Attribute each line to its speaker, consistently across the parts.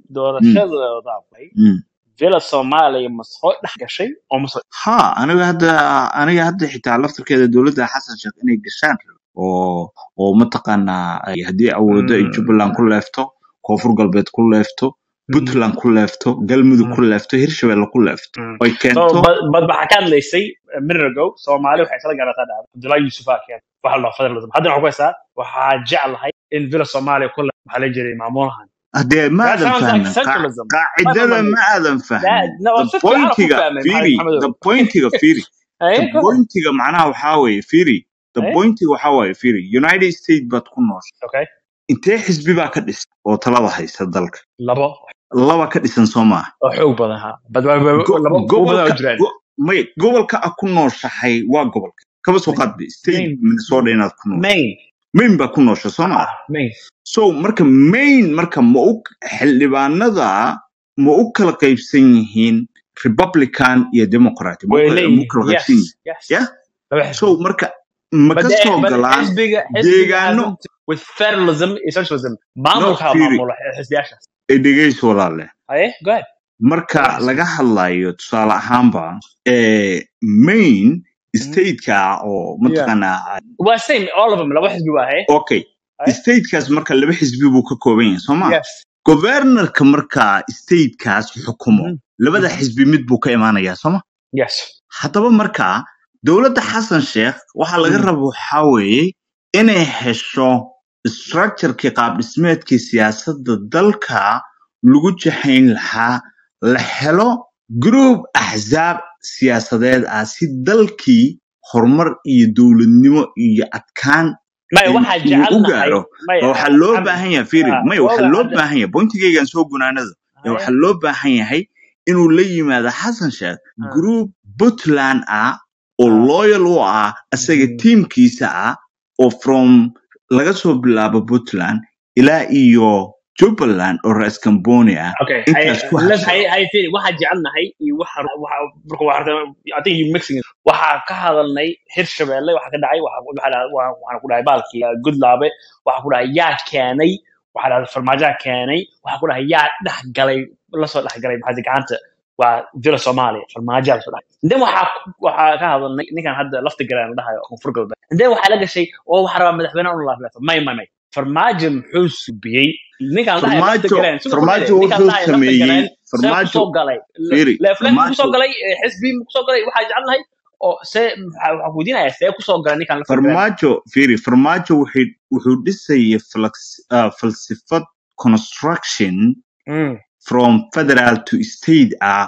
Speaker 1: doorashadooda bay
Speaker 2: Mm.
Speaker 1: villa soomaaliya ma soo dhex gashay oo ma soo
Speaker 2: ha aniga hadda aniga hadda xitaa laftarkeeda dowladda xasan sheekh inay gashaan rabo oo oo mataqaanaa ay haddii awoodo ay
Speaker 1: Mm,
Speaker 2: jubbaland ku leefto koonfur galbeed ku leefto
Speaker 1: mm,
Speaker 2: puntland ku leefto galmudug
Speaker 1: mm,
Speaker 2: ku leefto hirshabelle ku leefto
Speaker 1: mm.
Speaker 2: oy
Speaker 1: so
Speaker 2: keento
Speaker 1: bad bad waxaa ka hadlaysay a minute ago soomaali waxay isla garataa dhacda cabdullahi yusuf aa keen waxa la dhaho federalism haddana waxaa ku haysaa waxaa jeclahay in villa soomaaliya ku le maxaa la jiray maamulahan
Speaker 2: haddee ma
Speaker 1: that
Speaker 2: aadan
Speaker 1: sounds like
Speaker 2: fahmin Qaa-
Speaker 1: centralism ma
Speaker 2: qaacidada
Speaker 1: fahmay
Speaker 2: ma aadan
Speaker 1: that
Speaker 2: fahmin
Speaker 1: no
Speaker 2: the
Speaker 1: si fiican ku
Speaker 2: pointiga
Speaker 1: fahmay
Speaker 2: firi
Speaker 1: maxamed
Speaker 2: the
Speaker 1: maxamedow
Speaker 2: pointiga firi
Speaker 1: eh
Speaker 2: the
Speaker 1: go ahead
Speaker 2: pointiga macnaha waxaa weeye firi the
Speaker 1: eh
Speaker 2: pointiga waxaa waaye firi united states baad ku noosha
Speaker 1: okay
Speaker 2: intee xisbi baa ka dhisan oo talada haysta dalka
Speaker 1: labo
Speaker 2: laba ka dhisan soo maaha
Speaker 1: oo xoog badan ha bad bad- bad-
Speaker 2: Go-
Speaker 1: labo kuwa badan oo
Speaker 2: gobolka
Speaker 1: jiraan
Speaker 2: go- may gobolka a ku nooshahay waa gobolka kaba soo
Speaker 1: main
Speaker 2: qaadbe state
Speaker 1: main
Speaker 2: minnesota inaad ku noosho
Speaker 1: main
Speaker 2: maine baa ku noosha soo maa
Speaker 1: ah main
Speaker 2: so marka maine marka ma u xildhibaanada ma u kala qaybsan yihiin republican iyo democrat ma u
Speaker 1: way
Speaker 2: kala ma u
Speaker 1: leeyihiin
Speaker 2: kala
Speaker 1: yes
Speaker 2: qaybsan yihiin
Speaker 1: yes
Speaker 2: yeah
Speaker 1: laba
Speaker 2: so
Speaker 1: xisbi
Speaker 2: marka ma
Speaker 1: but
Speaker 2: ka
Speaker 1: the,
Speaker 2: soo
Speaker 1: but
Speaker 2: galaan
Speaker 1: xisbiga xisbiga
Speaker 2: deegaano
Speaker 1: hasn't with federalism iyo socialism
Speaker 2: no
Speaker 1: maamulka
Speaker 2: firi
Speaker 1: maamula xisbiyaashaas
Speaker 2: ee dhegeyso walaale
Speaker 1: aye go ahead
Speaker 2: marka
Speaker 1: laba xisbi
Speaker 2: laga hadlayo tusaale ahaanba ee maine
Speaker 1: Mhm.
Speaker 2: stateka oo
Speaker 1: yeah
Speaker 2: mataqaanaa
Speaker 1: waa same all of them laba xisbi waa aye
Speaker 2: okay
Speaker 1: aye
Speaker 2: statekaas marka laba xisbi buu ka kooban yahay soo ma
Speaker 1: yes
Speaker 2: governorka marka statekaas xukumo
Speaker 1: Mhm.
Speaker 2: labada
Speaker 1: Mhm.
Speaker 2: xisbi mid buu ka imaanayaa soo ma
Speaker 1: yes
Speaker 2: haddaba marka dowladda xasan sheekh waxaa laga
Speaker 1: Mhm.
Speaker 2: raba waxaa weeye inay hesho structurekii qaab dhismeedkii siyaasadda dalka lagu jahayn lahaa la helo group axsaab siyaasadeed ah si dalkii horumar iyo dowladnimo iyo adkaan
Speaker 1: maya
Speaker 2: in
Speaker 1: waxaa
Speaker 2: uu u
Speaker 1: jecelnahay
Speaker 2: gaaro
Speaker 1: maya
Speaker 2: ma waxaa loo
Speaker 1: maxamed
Speaker 2: baahan yahay firi
Speaker 1: ah,
Speaker 2: maya waxaa
Speaker 1: oga
Speaker 2: loo
Speaker 1: hadda
Speaker 2: baahan yahay bointigaygan soo gunaanada ee
Speaker 1: aye
Speaker 2: waxaa loo baahan yahay inuu la yimaado xasan sheekh
Speaker 1: ah,
Speaker 2: group puntland ah oo
Speaker 1: ah,
Speaker 2: loyal u ah isaga
Speaker 1: mhm.
Speaker 2: tiimkiisa ah oo from laga soo bilaabo puntland ilaa iyo jubbaland oo rais camboni ah
Speaker 1: Okay, I
Speaker 2: intaas ku
Speaker 1: let's
Speaker 2: habsado
Speaker 1: I I feel waxaa jecelnahay iyo waxa waxa marka waxa I think you mixing it. Waxaa ka hadalnay Hirshabelle waxa ka dhacay waxa waxa waxa waxa ku dhacay baalkii uh, Goodlaabe waxa ku dhacay yaa keenay waxa dhacay farmaajo keenay waxa ku dhacay yaa dhex galay la soo dhex galay maxaa gacanta waa Villa Soomaaliya farmaajo la soo dhex then waxa waxa ka hadalnay ninkan hadda lafta galaan dhahayo koonfur galbeed then waxa la gashay oo waxa rabaa madaxweynaha inuu laaflaafo may may may farmaajo muxuu subiyey ninkan dhahayo lafta
Speaker 2: farmaajo
Speaker 1: galaan sidoo kale
Speaker 2: farmaajo
Speaker 1: ninkan
Speaker 2: wuxuu
Speaker 1: dhahayo lafta
Speaker 2: sameeyey
Speaker 1: galaan see ku
Speaker 2: farmaajo
Speaker 1: soo galay
Speaker 2: firi
Speaker 1: leefleef ku soo
Speaker 2: farmaajo
Speaker 1: galay eh, xisbi ku soo galay waxaa jecelnahay oo see waxaa waxaa weydiinaya see ku soo galay ninkan lafta galaan
Speaker 2: farmaajo firi farmaajo wuxuu wuxuu dhisayay flex- ah, falsafad construction
Speaker 1: mm.
Speaker 2: from federal to state ah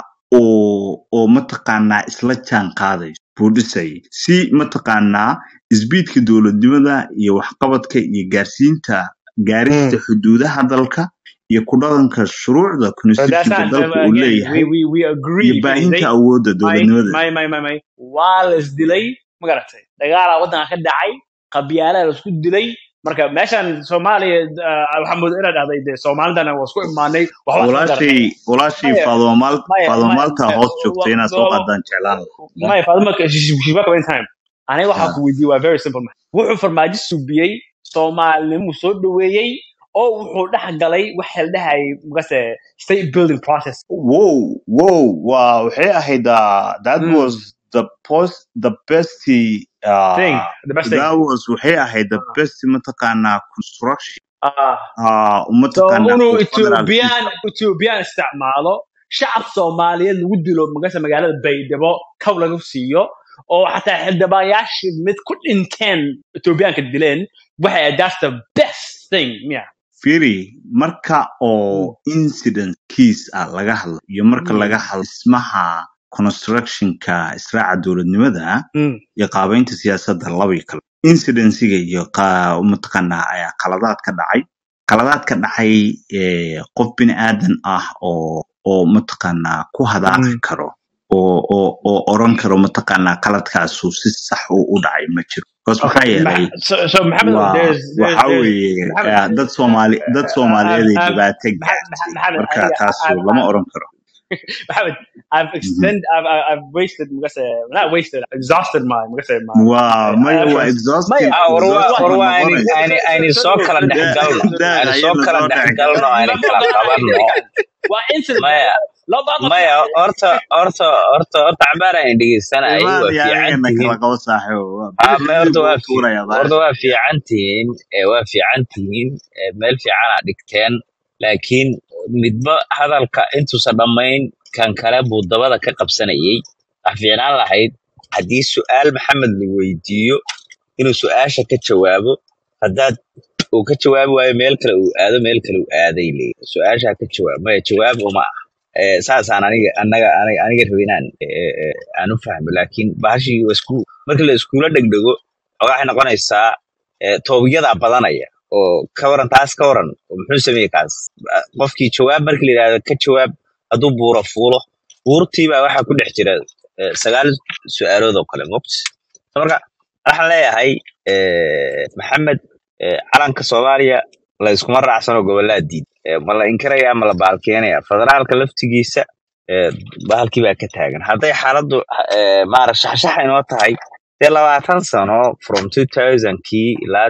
Speaker 2: oo oo mataqaanaa isla jaan qaadayso buu dhisayay si mataqaanaa isbiidka dowladnimada iyo waxqabadka iyo gaarsiinta gaarista
Speaker 1: Mm.
Speaker 2: xuduudaha dalka iyo ku dhaqanka shuruucda
Speaker 1: So that's
Speaker 2: constitutionka
Speaker 1: not
Speaker 2: dalka uu
Speaker 1: again. We
Speaker 2: leeyahay
Speaker 1: we we
Speaker 2: iyo
Speaker 1: agree.
Speaker 2: baahinta
Speaker 1: They
Speaker 2: awoodda
Speaker 1: may
Speaker 2: dowladnimada
Speaker 1: may may may may waa la isdilay ma garatay dagaalaa waddanka ka dhacay qabyaalaa la isku dilay marka meeshan soomaaliya ah, waxaa moodaa inaad dhahday dee soomaalidana waa isku imaanay waxba isma
Speaker 2: walaashay
Speaker 1: garanay
Speaker 2: walaashay
Speaker 1: maya
Speaker 2: faadomaal
Speaker 1: maya maya
Speaker 2: faadomaalta
Speaker 1: maya
Speaker 2: hoos joogta
Speaker 1: wa-
Speaker 2: inaad soo
Speaker 1: wa-
Speaker 2: qaadaan jeclaan lahaa
Speaker 1: maya faadima she's back in time aniga waxaa
Speaker 2: Ah.
Speaker 1: ku weydiiyey waa very simple man wuxuu farmaajo subiyey soomaalinimuu soo dhoweeyey oo wuxuu dhex galay waxa la dhahayay magase state building process
Speaker 2: Whoa, whoa, wow. Waxay ahayd uh, that
Speaker 1: mm.
Speaker 2: was the post the best
Speaker 1: thing
Speaker 2: uh
Speaker 1: the best thing
Speaker 2: that was waxay ahayd the best mataqaanaa construction
Speaker 1: ah
Speaker 2: uh
Speaker 1: so
Speaker 2: mataqaanaa
Speaker 1: inuu
Speaker 2: oo federal
Speaker 1: ethiopian ethiopian isticmaalo shacab soomaaliyeed lagu dilo magase magaalada baydhabo kow lagu siiyo oo xataa xildhibaanayaashii mid ku dhinteen ethiopianka dileen waxay ahayd that's the best thing yeah
Speaker 2: Firi marka oo
Speaker 1: mm.
Speaker 2: incident case ah laga hadlo iyo marka
Speaker 1: Mm.
Speaker 2: laga hadlo dhismaha constructionka israaca dowladnimada
Speaker 1: Mm.
Speaker 2: iyo qaabaynta siyaasadda labay kale incidensiga iyo qa- mataqaanaa ayaa qaladaad ka dhacay qaladaad ka dhacay ee, qof bini aadan ah oo oo mataqaanaa ku hadaaqi
Speaker 1: Mm.
Speaker 2: karo oo oo oo oran karo mataqaanaa qaladkaasu si sax u u dhacay ma jiro bas maxaa
Speaker 1: Okay,
Speaker 2: yeelay
Speaker 1: Ma- so, so Mohammed,
Speaker 2: waa
Speaker 1: there's, there's,
Speaker 2: waxa
Speaker 1: there's,
Speaker 2: weeye
Speaker 1: Mohammed,
Speaker 2: eh, dad soomaali dad
Speaker 1: uh,
Speaker 2: soomaaliyeed
Speaker 1: I've,
Speaker 2: ay
Speaker 1: I've,
Speaker 2: dhibaato
Speaker 1: Mohammed,
Speaker 2: gaartay
Speaker 1: Mohammed,
Speaker 2: marka
Speaker 1: aniga,
Speaker 2: taasu
Speaker 1: I've,
Speaker 2: lama
Speaker 1: I've,
Speaker 2: oran karo
Speaker 1: Mohammed, I've
Speaker 2: Mhm.
Speaker 1: extended, I've, I've I've wasted, magase, not wasted, exhausted my, magase, my,
Speaker 2: waa
Speaker 1: my
Speaker 2: maya waa
Speaker 1: efforts.
Speaker 2: exhausted
Speaker 1: Maya,
Speaker 3: Ah, war waa
Speaker 2: exhausted
Speaker 3: war
Speaker 2: ma
Speaker 3: waa ayni
Speaker 2: noqonayso
Speaker 3: ayni ayni soo kala dhex
Speaker 2: daa
Speaker 3: galno
Speaker 2: daa
Speaker 3: ayni soo
Speaker 2: ayana
Speaker 3: kala
Speaker 2: soo
Speaker 3: dhex
Speaker 2: dhex
Speaker 3: galno ayni
Speaker 1: Ma- ma
Speaker 3: kala
Speaker 1: ogola
Speaker 3: qabanno
Speaker 1: ninkan. waa incident
Speaker 3: maya
Speaker 1: loo baaqo
Speaker 3: maya horta horta horta horta cabaaraan dhegeysanayay
Speaker 2: imaan
Speaker 3: waa
Speaker 2: iyo
Speaker 3: fiican
Speaker 2: anigana
Speaker 3: tihiin
Speaker 2: kala qabo saaxiibo waa
Speaker 3: ha
Speaker 2: bidix
Speaker 3: ma
Speaker 2: midig
Speaker 3: horta
Speaker 2: buu
Speaker 3: waa
Speaker 2: u
Speaker 3: fi
Speaker 2: tuurayaa
Speaker 3: horta
Speaker 2: baasha
Speaker 3: waa fiican tihiin ee waa fiican tihiin ee meel fiican aa dhigteen laakiin midba hadalka intuusan dhammayn kan kale buu dabada ka qabsanayay wax fiicnaan lahayd haddii su'aal maxamed la weydiiyo inuu su'aasha ka jawaabo haddaad uu ka jawaabi waayo meel kale uu aado meel kale uu aaday leeyahay su-aashaa ka jawaab maya jawaab uma ah Eh, saasaan aniga anaga aniga aniga rabay inaan eh, eh, aan u fahmo laakiin bahashii waa isku marka la iskuula dhegdhego waxay noqonaysaa eh, toobiyadaa badanaya oo ka waran taas ka waran oo muxuu sameeyey kaas Ah, qofkii jawaab markii la yidhahdo ka jawaab hadduu buuro fuulo buurtii baa waxaa ku dhex jira eh, sagaal su-aalood oo kale mogt marka waxaan leeyahay eh, maxamed eh, calanka soomaaliya la iskuma raacsano gobolaa diid Eh, ma la inkiraya ma la baalkeenaya federaalka laftigiisa eh, bahalkii baa ka taagan hadday xaaladdu eh, maara shaxshax inoo tahay dee labaatan sano from 2000kii ilaa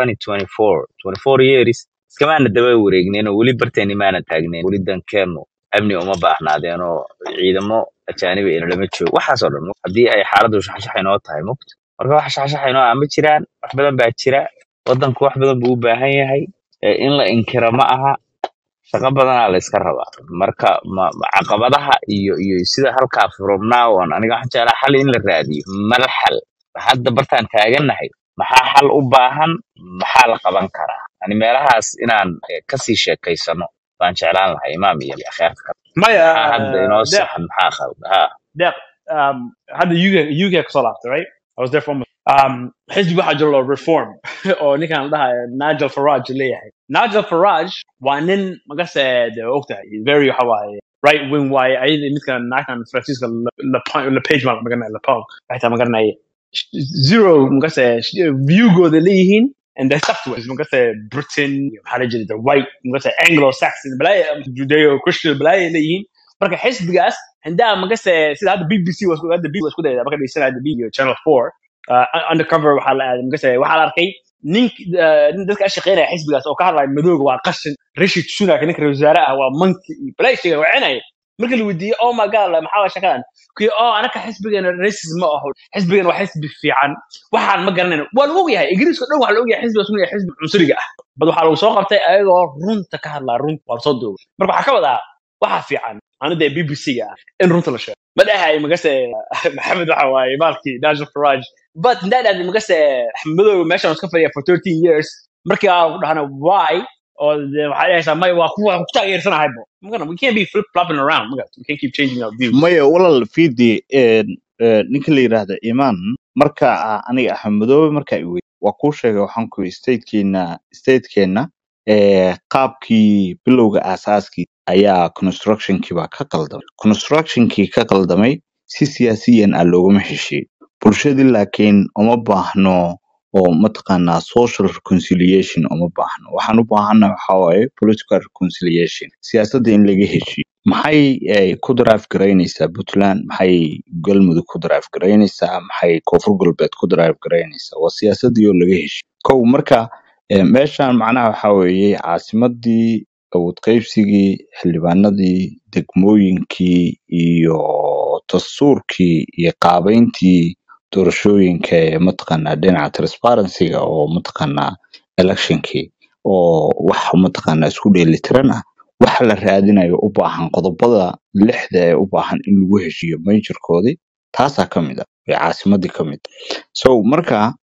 Speaker 3: 2024 24 years iskamaana daba wareegnen oo weli barteeni maana taagnen weli dankeenu amni uma baahnaadeen oo ciidamo ajaanibi aynu lama joogo waxaasoo dhan haddii ay xaaladdu shaxshax inoo tahay mugt marka wax shaxshax inoo ah ma jiraan wax badan baa jira wadanku wax badan buu u baahan yahay Eh, in la inkiro ma aha shaqo badanaa la iska rabaa marka ma, ma caqabadaha iyo iyo sida halkaa from now on aniga waxaan jeclaa xal in la raadiyo mal xal hadda bartaan taagannahay maxaa xal u baahan maxaa la qaban karaa yani meelahaas inaan eh, kasii sheekaysano baan jeclaan lahay imaam iyo akheerka kale
Speaker 1: maya
Speaker 3: maxaa hadda inoo
Speaker 1: deeq
Speaker 3: saxan maxaa khalda ha
Speaker 1: deeq um, hadda UK UK kasoo laabtay right I was there for almost um, xisbi waxaa jiro loo reform oo ninkan la dhahayo Nigel Farage leeyahay Nigel Farage waa nin magase de ogtahay very waxa waaye right wing waaye ayada midkan naagtan Francisca Lepage ma magaranaya Lepong waxay magaranaya zero magase viewgooda leeyihiin and they stuck to it magase Britain maxaa la jira the white magase Anglo-Saxon balaya Judeo Christian balaya leeyihiin marka xisbigaas handaa magase sida hadda BBC waa isku hadda BBC waa isku dayda marka dhegeysanaya BBC Channel 4 uh, undercover waxaa la aaday magase waxaa la arkay nin uh, nin dadka ka shaqeynaya xisbigaas oo ka hadlaya madowga waa qashin Rishi Sunak ninka ra'iisul wasaare ah waa monkey balay sheegay wacinaya marka la weydiiyey oh my god maxaa waa shaqadan kuyi oh anaka xisbigeena racism ma aho xisbigeena waa xisbi fiican waxaan ma garanayno waa lagu ogyahay ingiriiska dhan waxaa la ogyahay xisbigaas inuu yahay xisbi cunsuriga ah bad waxaa lagu soo qabtay ayagoo runta ka hadlaa runta waa lasoo duubay marka waxaa ka wadaa waxaa fiican anu dee bbc-ga ah in runta la sheego ma dhahay magase maxamed waxa waaye maalkii nigel farage but indaa dhahday magase axmedow meeshan iska fadhiya for 13 years markii aan ku dhahna why oo dee waxaa dhahaysaa may waa kuwa ku taageersanahaybo magana we can't be flip flopping around magana we can't keep changing our views
Speaker 2: maya walal fidi ninka la yidhaahda imaan marka ah, aniga axmedoobe marka i wey waa kuu sheegay waxaan ku statekeena statekeena eh, qaabkii bilowga aasaaskii ayaa constructionkii baa ka qaldamay constructionkii ka qaldamay si siyaasiyan ah looguma heshiin bulshadii laakiin uma baahno oo mataqaanaa social reconciliation uma baahno waxaan u baahana waxaa waaye political reconciliation siyaasadda in laga heshiiyo maxay eh, ku drive garaynaysaa puntland maxay galmudug ku drive garaynaysaa maxay koonfur galbeed ku drive garaynaysaa waa siyaasadii oo laga heshiiyo kow marka eh, meeshan macnaha waxaa weeye caasimadii awood qaybsigii xildhibaanadii degmooyinkii iyo dastuurkii iyo qaabeyntii doorashooyinka ee mataqaanaa dhinaca transparencyga oo mataqaanaa electionkii oo wax mataqaanaa isku dheelitiran ah waxa la raadinayo u baahan qodobada lixda ee u baahan in lagu heshiiyo majorkoodii taasaa ka mid ah ee caasimadii ka mid so marka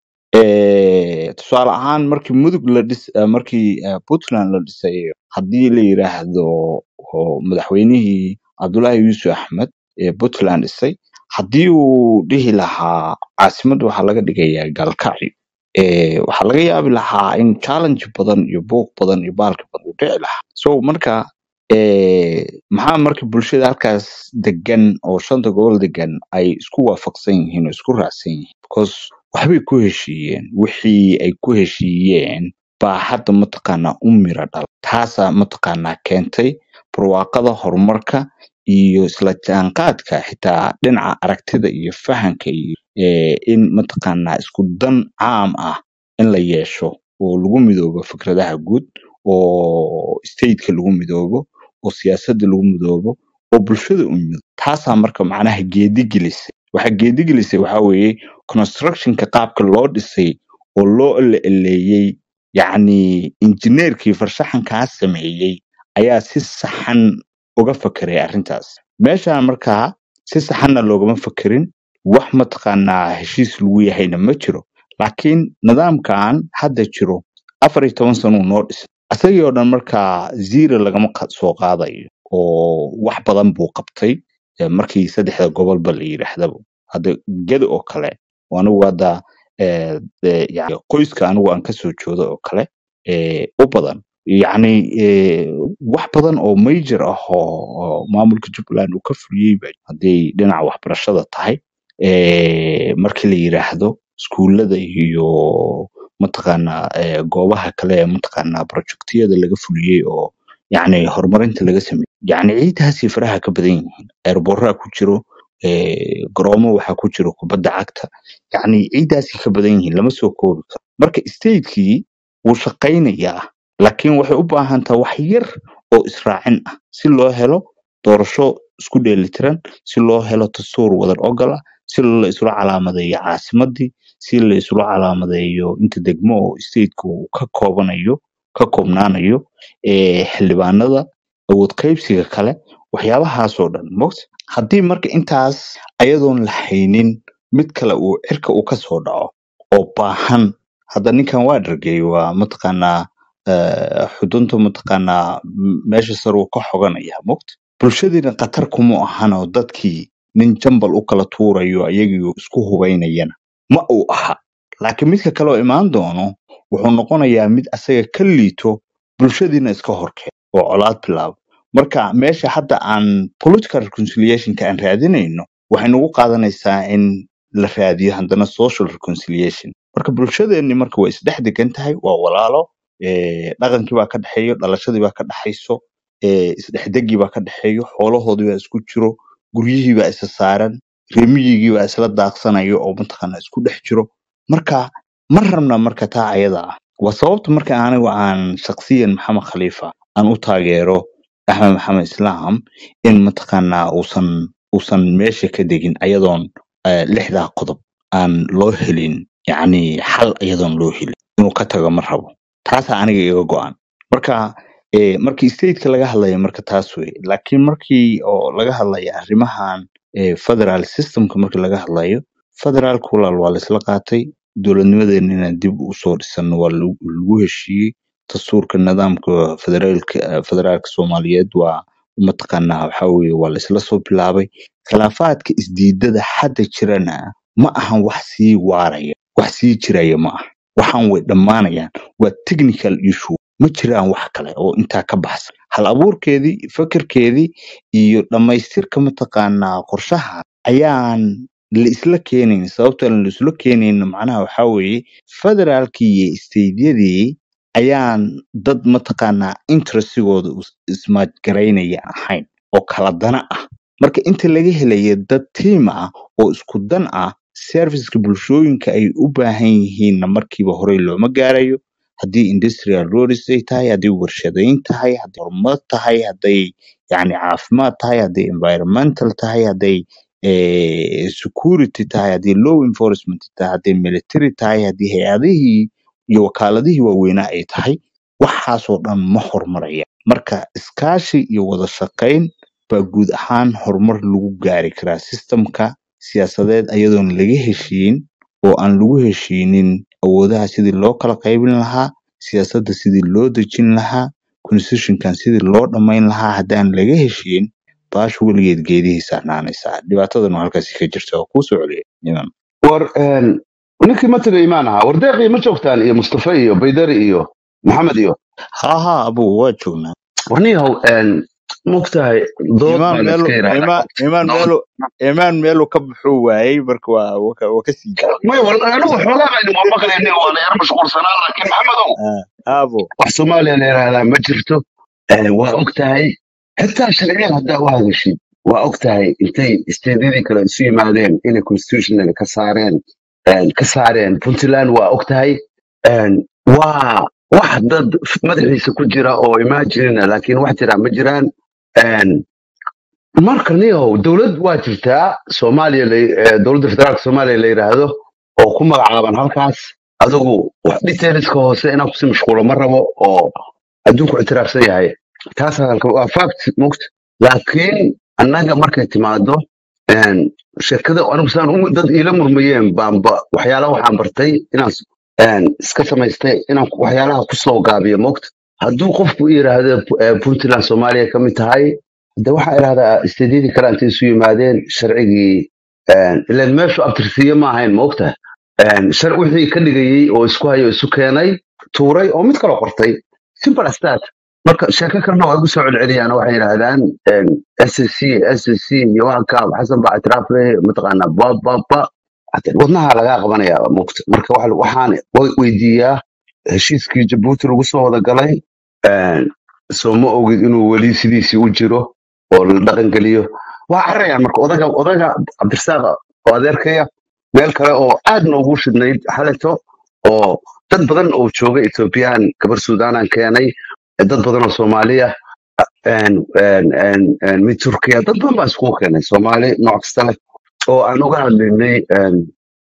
Speaker 2: eh, tusaale ahaan markii mudug la dhis eh, markii eh, puntland la dhisayo haddii la yiraahdo oo madaxweynihii cabdullaahi yuusuf axmed ee puntland dhisay haddii uu dhihi lahaa caasimadda waxaa laga dhigayaa galkacyo eh, waxaa laga yaabi lahaa in challenge badan iyo buuq badan iyo baalki badan uu dhici lahaa so marka eh, maxaa marka bulshada halkaas degan oo shanta gobol degan ay isku waafaqsan yihiin oo isku raacsan yihiin because waxbay ku heshiiyeen wixii ay ku heshiiyeen baa hadda mataqaanaa u mira dhala taasaa mataqaanaa keentay barwaaqada horumarka iyo isla jaanqaadka xitaa dhinaca aragtida iyo fahanka iyo eh, in mataqaanaa isku dan caam ah in la yeesho oo lagu midoobo fikradaha guud oo stateka lagu midoobo oo siyaasadda lagu midoobo oo bulshada u midoobo taasaa marka macnaha geedi gelisay waxa geedi gelisay waxaa weeye constructionka qaabka loo dhisay oo loo eleeleeyey yacni injineerkii farshaxankaa sameeyey ayaa si saxan uga fakeray arrintaas meeshaan markaa si saxanna loogama fakerin wax mataqaanaa heshiis lagu yahayna ma jiro laakiin nidaamkan hadda jiro afar iyo toban sanuu noo dhisay asagii oo dhan markaa zero lagama qa- soo qaadayo oo wax badan buu qabtay eh, markii saddexda gobolba la yidhaahdaba hadda geda oo kale oo anigu hadda eh, eh, yani qoyska anigu aan kasoo joodo oo kale eh, u badan yacni eh, wax badan oo major ah oo oo maamulka jubbaland uu ka fuliyey ba hadday dhinaca waxbarashada tahay eh, markii la yidhaahdo iskuullada iyo mataqaanaa eh, goobaha kale ee mataqaanaa projectiyada laga fuliyey oo yacni horumarinta laga sameeyey yacni ciidaasi faraha ka badan yihiin eerboraa ku jiro eh, garoomo waxaa ku jiro kubadda cagta yacni ciidaasi ka badan yihiin lama soo koobi karo marka statekii wuu shaqaynayaa laakiin waxay u baahan tahay wax yar oo israacin ah si loo helo doorasho isku dheelitiran si loo helo dastuur wadar ogol ah si la isula calaamadeeyo caasimadii si la isula calaamadeeyo inta degmo oo stateka uu ka koobanayo ka koobnaanayo eh, xildhibaanada awood qaybsiga kale waxyaabahaasoo dhan mogt haddii marka intaas ayadoon la haynin mid kale uu cirka uu kasoo dhaco oo baahan hadda ninkan waa dhargey waa mataqaanaa eh, xudunta mataqaanaa m- meesha sare uu ka xoganaya mogt bulshadiina khatar kuma ahan oo dadkii nin jambal u kala tuurayo ayagii isku hubaynayana ma uu aha laakiin midka kale oo imaan doono wuxuu noqonayaa mid asaga ka liito bulshadiina iska horkeen oo colaad bilaabo marka meesha hadda aan political reconciliationka aan raadinayno waxay nagu qaadanaysaa in la raadiyo haddana social reconciliation marka bulshadeenni marka waa isdhex degan tahay waa walaalo eh, dhaqankii baa ka dhexeeyo dhalashadii baa ka dhexayso eh, isdhexdegii baa ka dhexeeyo xoolahoodii baa isku jiro guryihii baa isa saaran reemiyigii baa isla daaqsanayo oo mataqaana isku dhex jiro marka ma rabna marka taa ayada ah waa sababta marka anigu aan shaksiyan maxamed khaliifa aan u taageero axmed maxamed islaam in mataqaanaa uusan uusan meesha ka degin ayadoon eh, lixdaa qodob aan loo helin yacni xal ayadoon loo helin inuu ka tago ma rabo taasaa aniga iga go-an marka eh, markii stateka laga hadlaya marka taas wey laakiin markii oo laga hadlaya arrimahan eh, federal systemka markii laga hadlayo federaalka walaal waa laisla qaatay dowladnimadeena inaan dib usoo dhisano waa lagu lagu heshiiyey dastuurka nidaamka federaalka federaalka soomaaliyeed waa mataqaanaa waxaa weeye waa laisla soo bilaabay khilaafaadka isdiidada hadda jirana ma ahan wax sii waaraya wax sii jiraya ma aha waxaan way dhammaanayaan waa technical issue ma jiraan wax kale oo intaa ka baxsan hal abuurkeedii fekerkeedii iyo dhammaystirka mataqaanaa qorshaha ayaan la isla keenayn sababta aan la isla keenayn macnaha waxaa weeye federaalkii iyo isteydyadii ayaan dad mataqaanaa interestigooda is- ismaajgaraynaya ahayn oo kala dana ah marka inta laga helaya dad tiim ah oo isku dan ah serviceka bulshooyinka ay u baahan yihiinna markiiba horey looma gaarayo haddii industrial roads ay tahay haddii warshadayn tahay hadday horumar tahay hadday yani caafimaad tahay hadday environmental tahay hadday eh, security tahay haddii law enforcement tahay hadday military tahay haddii hay-adihii iyo wakaaladihii waaweynaa ay tahay waxaasoo dhan ma horumaraya marka iskaashi iyo wada shaqayn baa guud ahaan horumar lagu gaari karaa systemka siyaasadeed ayadoon laga heshiin oo aan lagu heshiinin awoodaha sidii loo kala qaybin lahaa siyaasadda sidii loo dejin lahaa constitutionkan sidii loo dhammayn lahaa haddaan laga heshiin baashu weligeed geedihii saarnaanaysaa dhibaatadanu halkaasi ka jirta oo kuu soo celiya iman
Speaker 4: war een, ninkii mataga imaan ahaa war deeqii ma joogtaan iyo mustafa iyo baydari iyo maxamed iyo
Speaker 2: ha ha abu waa joognaa
Speaker 4: warniyahow mogtahay dood
Speaker 2: imaan
Speaker 4: baa la
Speaker 2: meelu
Speaker 4: iska yidhahdaa
Speaker 2: imaan imaan
Speaker 4: dood
Speaker 2: meelu imaan meelu ka buxuu waayey marka waa waa ka waa ka sii jiray
Speaker 4: may wal anigu xoogaa baynu waa maqlayni waa la yar mashquulsanaa laakiin maxamedow
Speaker 2: Ah, abo
Speaker 4: wax soomaaliya la yidhaahdaa ma jirto Eh, waa og tahay xitaa sharciyan haddaa u hadashid waa og tahay intay isteedyadii kale isu yimaadeen inay constitutional ka saareen eh, ka saareen puntland waa og tahay Eh, waa wax dad madaxiisa ku jira oo imaginina laakiin wax jira ma jiraan Een, marka niyow dowlad waa jirtaa soomaaliya la- eh, dowladda federaalka soomaaliya la yidhaahdo oo ku magacaaban halkaas adigu wax detailska hoose inaan kusi mashquulo ma rabo oo adduunku ictiraafsan yahay taas hadalka waa fact mugt laakiin annaga markay timaado een, shirkada anigu saan u- dad iila murmayeen baanba waxyaalaha waxaan bartay inaan s- een, iska samaystay inaan ku- waxyaalaha kusoo gaabiyo mugt hadduu qofku yidhaahdo eh, puntland soomaaliya ka mid tahay de waxaa idhahdaa isteedyadii kale intay isu yimaadeen sharcigii een, ileen meeshu abtirsiye ma ahayn ma ogtahay Een, shar wixii ka dhigayey oo isku hayo isu keenay tuuray oo mid kaloo qortay simple as that marka sheeko kalena waa igu soo celceliyaan oo waxay yidhaahdaan s c s c iyo waanka xasan baa itiraaf leh mataqaanaa ba ba ba Hade wadnaha lagaa qabanaya mugta marka waxa- waxaan wa- weydiiyaa heshiiskii jabuuti lagu soo wada galay een, soo ma ogid inuu weli sidiisii u jiro oo la dhaqangeliyo waa carayaan marka odaga odaga cabdirasaaq oo adeerkaya meel kale oo aad noogu shidnayd xaleto oo dad badan oo jooga ethoobiyan gabar suudanan keenay dad badan oo soomaaliya een, een, een, een, mid turkiya dad badan baa iskugu keenay soomaali nooc kasta leh oo aan uga hadlaynay een,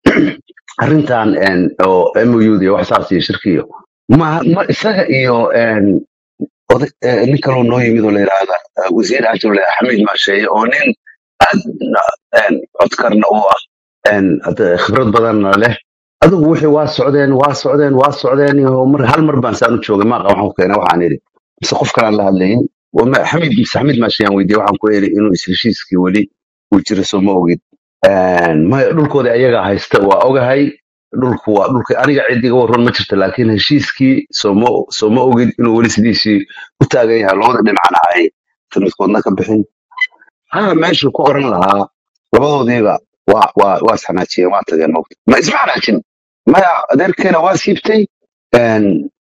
Speaker 4: arrintan een, oo mud iyo wax saas iyo shirkiyo ma ma isaga iyo een, oday eh, nin kaloo noo yimid oo la yidhaahda eh, wasiir ajable xamiid maasheeye oo nin aad een, codkarna u ah een, hadda khibrad badanna leh adigu wixii waa socdeen waa socdeen waa socdeen iyo mar hal mar baan saan u joogay maaqa waxaan ku keenay waxaan idhi mise qof kalaan la hadlayin Waa ma- xamiid mise xamiid maasheyaan weydiiyey waxaan ku idhi inuu is heshiiskii weli uu jiro soo ma ogid Een, maya dhulkooda ayaga haysta waa ogahay dhulku waa dhulka aniga cidiga waran ma jirto laakiin heshiiskii sooma sooma ogid inuu weli sidiisii u taagan yahay labada dhinacna ay midkoodna ka bixin haa meeshu ku oran lahaa labadoodiiba waa waa waa isxanaajiyeen waa tageen mogta ma isma xanaajin maya adeerkeena waa siibtay een,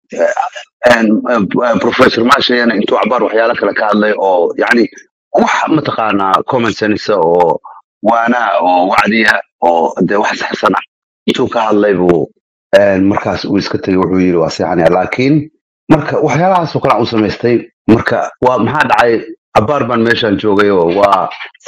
Speaker 4: een, eh, professor maashayana intuu cabaar waxyaalo kale ka hadlay oo yani wax mataqaanaa common sense oo waana oo wacdiya oo de wax saxsan ah intuu ka hadlay buu een, markaas uu iska tegey wuxuu yidhi waa seexanaya laakiin marka waxyaalahaasoo kale aan u samaystay marka waa maxaa dhacay cabaar baan meeshaan joogay oo waa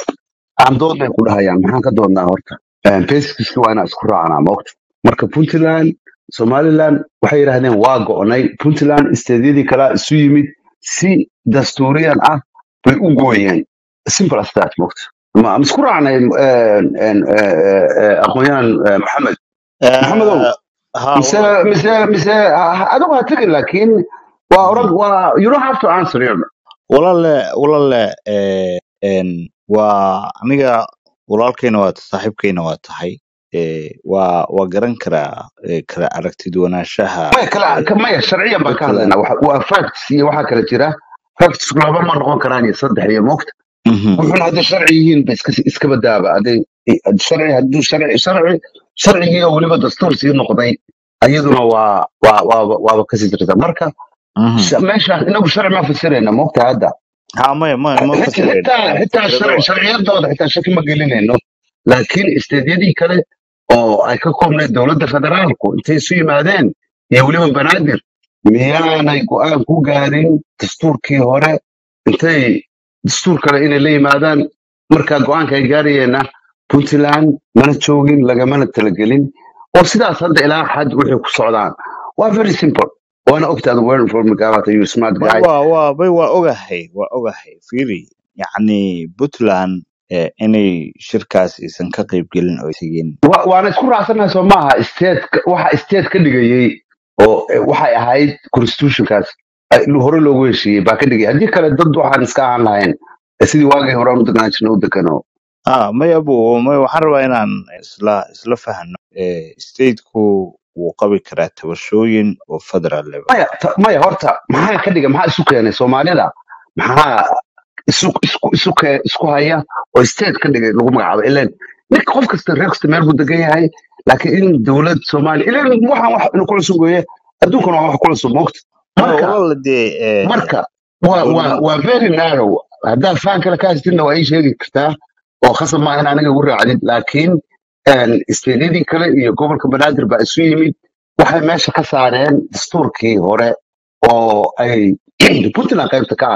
Speaker 4: aan dood bay ku dhahayaan maxaan ka doodnaa horta basiskiski waa inaan isku raacnaa maogta marka puntland somaliland waxay yidhahdeen waa go'nay puntland isteedyadii kalaa isu yimid si dastuuriyan ah bay u gooyeen simple as that maogta ma ma isku raacnay een, een, eh, eh, eh, aqoonyahan eh, maxamed maxamedow
Speaker 5: ha
Speaker 4: mise
Speaker 5: walaal
Speaker 4: mise mise ha- adigu ha tegin laakiin waa orag waa you don't have to answer here
Speaker 5: walaale walaale eh, en, waa aniga walaalkayna waa saaxiibkayna waa tahay eh, waa waa garan karaa eh, kala aragtidwanaanshaha
Speaker 4: maya kala
Speaker 5: eh,
Speaker 4: ka- maya sharciyan baan ka
Speaker 5: puntland
Speaker 4: hadlaynaa Waxa- waa facts iyo waxaa kala jira facts laba ma noqon karaan iyo saddex iyo moogta
Speaker 5: Mhm.
Speaker 4: wuxuuna hadday sharci yihiin ba iska iska badaaba hadday sharci hadduu sharci sharci sharcigii oo weliba dastuur sii noqday ayaduna waa waa waaba waaba kasii jirta marka
Speaker 5: Mhm.
Speaker 4: sh- meeshaan inagu sharci ma fasirayna moogta hadda
Speaker 5: ha maya ma ma
Speaker 4: Xit-
Speaker 5: fasirayno
Speaker 4: xitaa xitaa
Speaker 5: fasirada
Speaker 4: sharci sharciyadooda xitaa shaki ma gelinayno laakiin isteedyadii kale oo ay ka koobnayd dowladda federaalku intay isu yimaadeen iyo weliba banaadir miyaanay go'aan ku gaarin dastuurkii hore intay dastuur kale inay la yimaadaan markaa go'aanka ay gaarayeenna puntland mana joogin lagamana talagelin oo sidaas hadda ilaa xad waxay ku socdaan waa very simple waana ogtaada well informed guy waata you smart
Speaker 5: may
Speaker 4: guy
Speaker 5: waa waa may waa ogahay waa ogahay fiiri yacni puntland eh, inay shirkaas aysan ka qayb gelin oo tegin
Speaker 4: wa- waana isku raacsanahay soo maaha state waxa state ka dhigayey oo eh, waxay ahayd constitutionkaas ay lu- hore loogu heshiiyey baa ka dhigay haddii kale dad waxaan iska ahaan lahayn eh, sidii waagii hore aan u deganaan jirnay u degano
Speaker 5: ah may abu may waxaan rabaa inaan isla isla fahno eh, stateku wuu qabi karaa tabashooyin oo federal level
Speaker 4: maya ta- maya horta maxaa ka dhigay maxaa isu keenay soomaalida maxaa isu isku isu ke- isku haya oo state ka dhigay lagu magacaabo ilan ninka qof kasta reer kasta meel buu degan yahay laakiin in dowlad soomaaliya ilan waxaan wax inu ku cusub weeye adduunkana waa wax ku cusub moogta
Speaker 5: maya
Speaker 4: marka
Speaker 5: walaala dee eh,
Speaker 4: marka waa waa
Speaker 5: dowlad
Speaker 4: waa very narrow haddaad faan kale ka haystinna waa ii sheegi kartaa oo khasab maaha in aniga ugu raacdid laakiin isteedyadii kale iyo gobolka banaadir baa isu yimid waxay meesha ka saareen dastuurkii hore oo ay puntland qaybta ka ahayd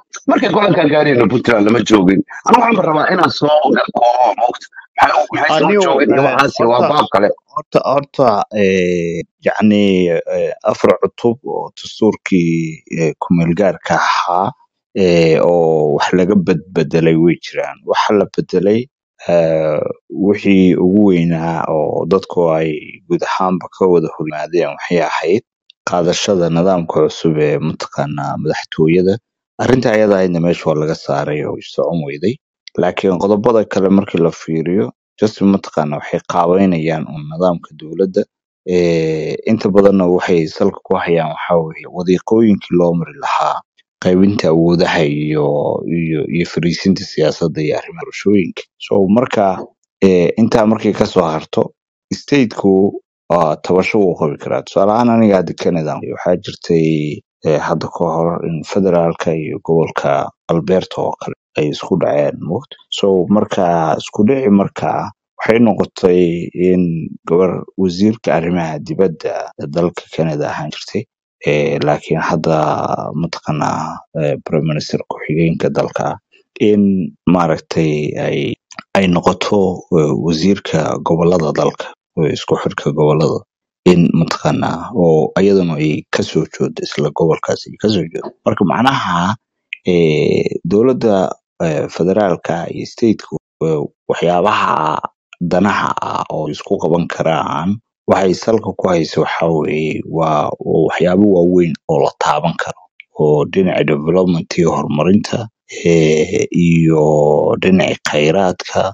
Speaker 4: markay go-aankan gaarayna puntland lama joogin aniga waxaan rabaa inaan soo koobo moogta maxay maxay soo
Speaker 5: anigu
Speaker 4: joogeen iyo
Speaker 5: eh,
Speaker 4: waxaasi waa
Speaker 5: horta
Speaker 4: baab kale
Speaker 5: horta horta eh, yacni eh, afar cutub oo dastuurkii eh, ku-meelgaarka ahaa eh, oo wax laga bedbedelay way jiraan waxa la bedelay eh, wixii ugu weynaa oo dadku ay guud ahaanba ka wada hormaadeen waxay ahayd qaadashada nidaamka cusub ee mataqaanaa madaxtooyada arrinta ayada ahaydna meesha waa laga saaray oo socon weyday laakiin qodobada kale markii la fiiriyo just mataqaana waxay qaabeynayaan un nidaamka dowladda Eh, inta badanna waxay salka ku hayaan waxaa weeye wadiiqooyinkii loo mari lahaa qaybinta awoodaha iyo iyo iyo fariisinta siyaasadda iyo arrimaha doorashooyinka so marka eh, intaa markay kasoo harto stateku waa tabasho wuu qabi karaa tusaale ahaan aniga hadda canada waxaa jirtay eh, hadda ka hor in federaalka iyo gobolka alberta oo kale ay isku dhaceen moogta so marka isku dhici markaa waxay noqotay in gabar wasiirka arrimaha dibadda ee dalka canada ahaan jirtay eh, laakiin hadda mataqaanaa eh, prime minister ku-xigeenka dalka in maaragtay ay ay noqoto eh, wasiirka gobolada dalka oo isku xirka gobolada in mataqaanaa oo ayaduna ay kasoo joodo isla gobolkaas ay kasoo joodo marka macnaha eh, dowladda eh, federaalka iyo stateku eh, waxyaabaha danaha ah oo isku qaban karaan waxay salka ku hayso waxaa weeye waa waa waxyaabo waaweyn oo la taaban karo oo dhinaca development iyo horumarinta eh, iyo dhinaca khayraadka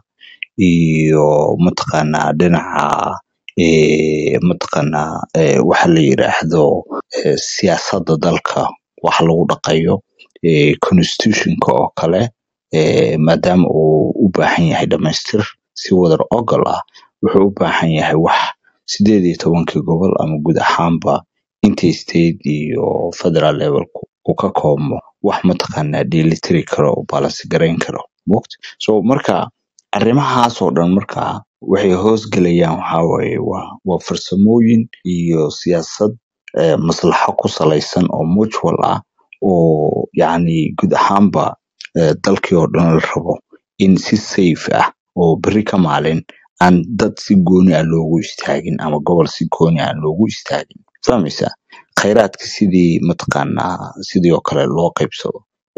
Speaker 5: iyo mataqaanaa dhinaca eh, mataqaanaa eh, waxa la yiraahdo eh, siyaasadda dalka wax lagu dhaqayo eh, constitutionka oo kale eh, maadaama uu u baahan yahay dhamaystir si wadar ogol ah wuxuu u baahan yahay wax sideed iyo tobankii gobol ama guud ahaanba intii state iyo federal levelku uu ka koobmo wax mataqaanaa dheelitiri karo oo balance garayn karo moogta so marka arrimahaas oo dhan markaa waxay hoos gelayaan waxaa waaye waa waa farsamooyin iyo siyaasad eh, maslaxo ku salaysan oo mutual ah oo yacni guud ahaanba eh, dalkii oo dhan la rabo in si safe ah oo berri ka maalin aan dad si gooni ah loogu istaagin ama gobol si gooni ah loogu istaagin fahmaysa khayraadka sidii mataqaanaa sidii oo kale loo qaybsado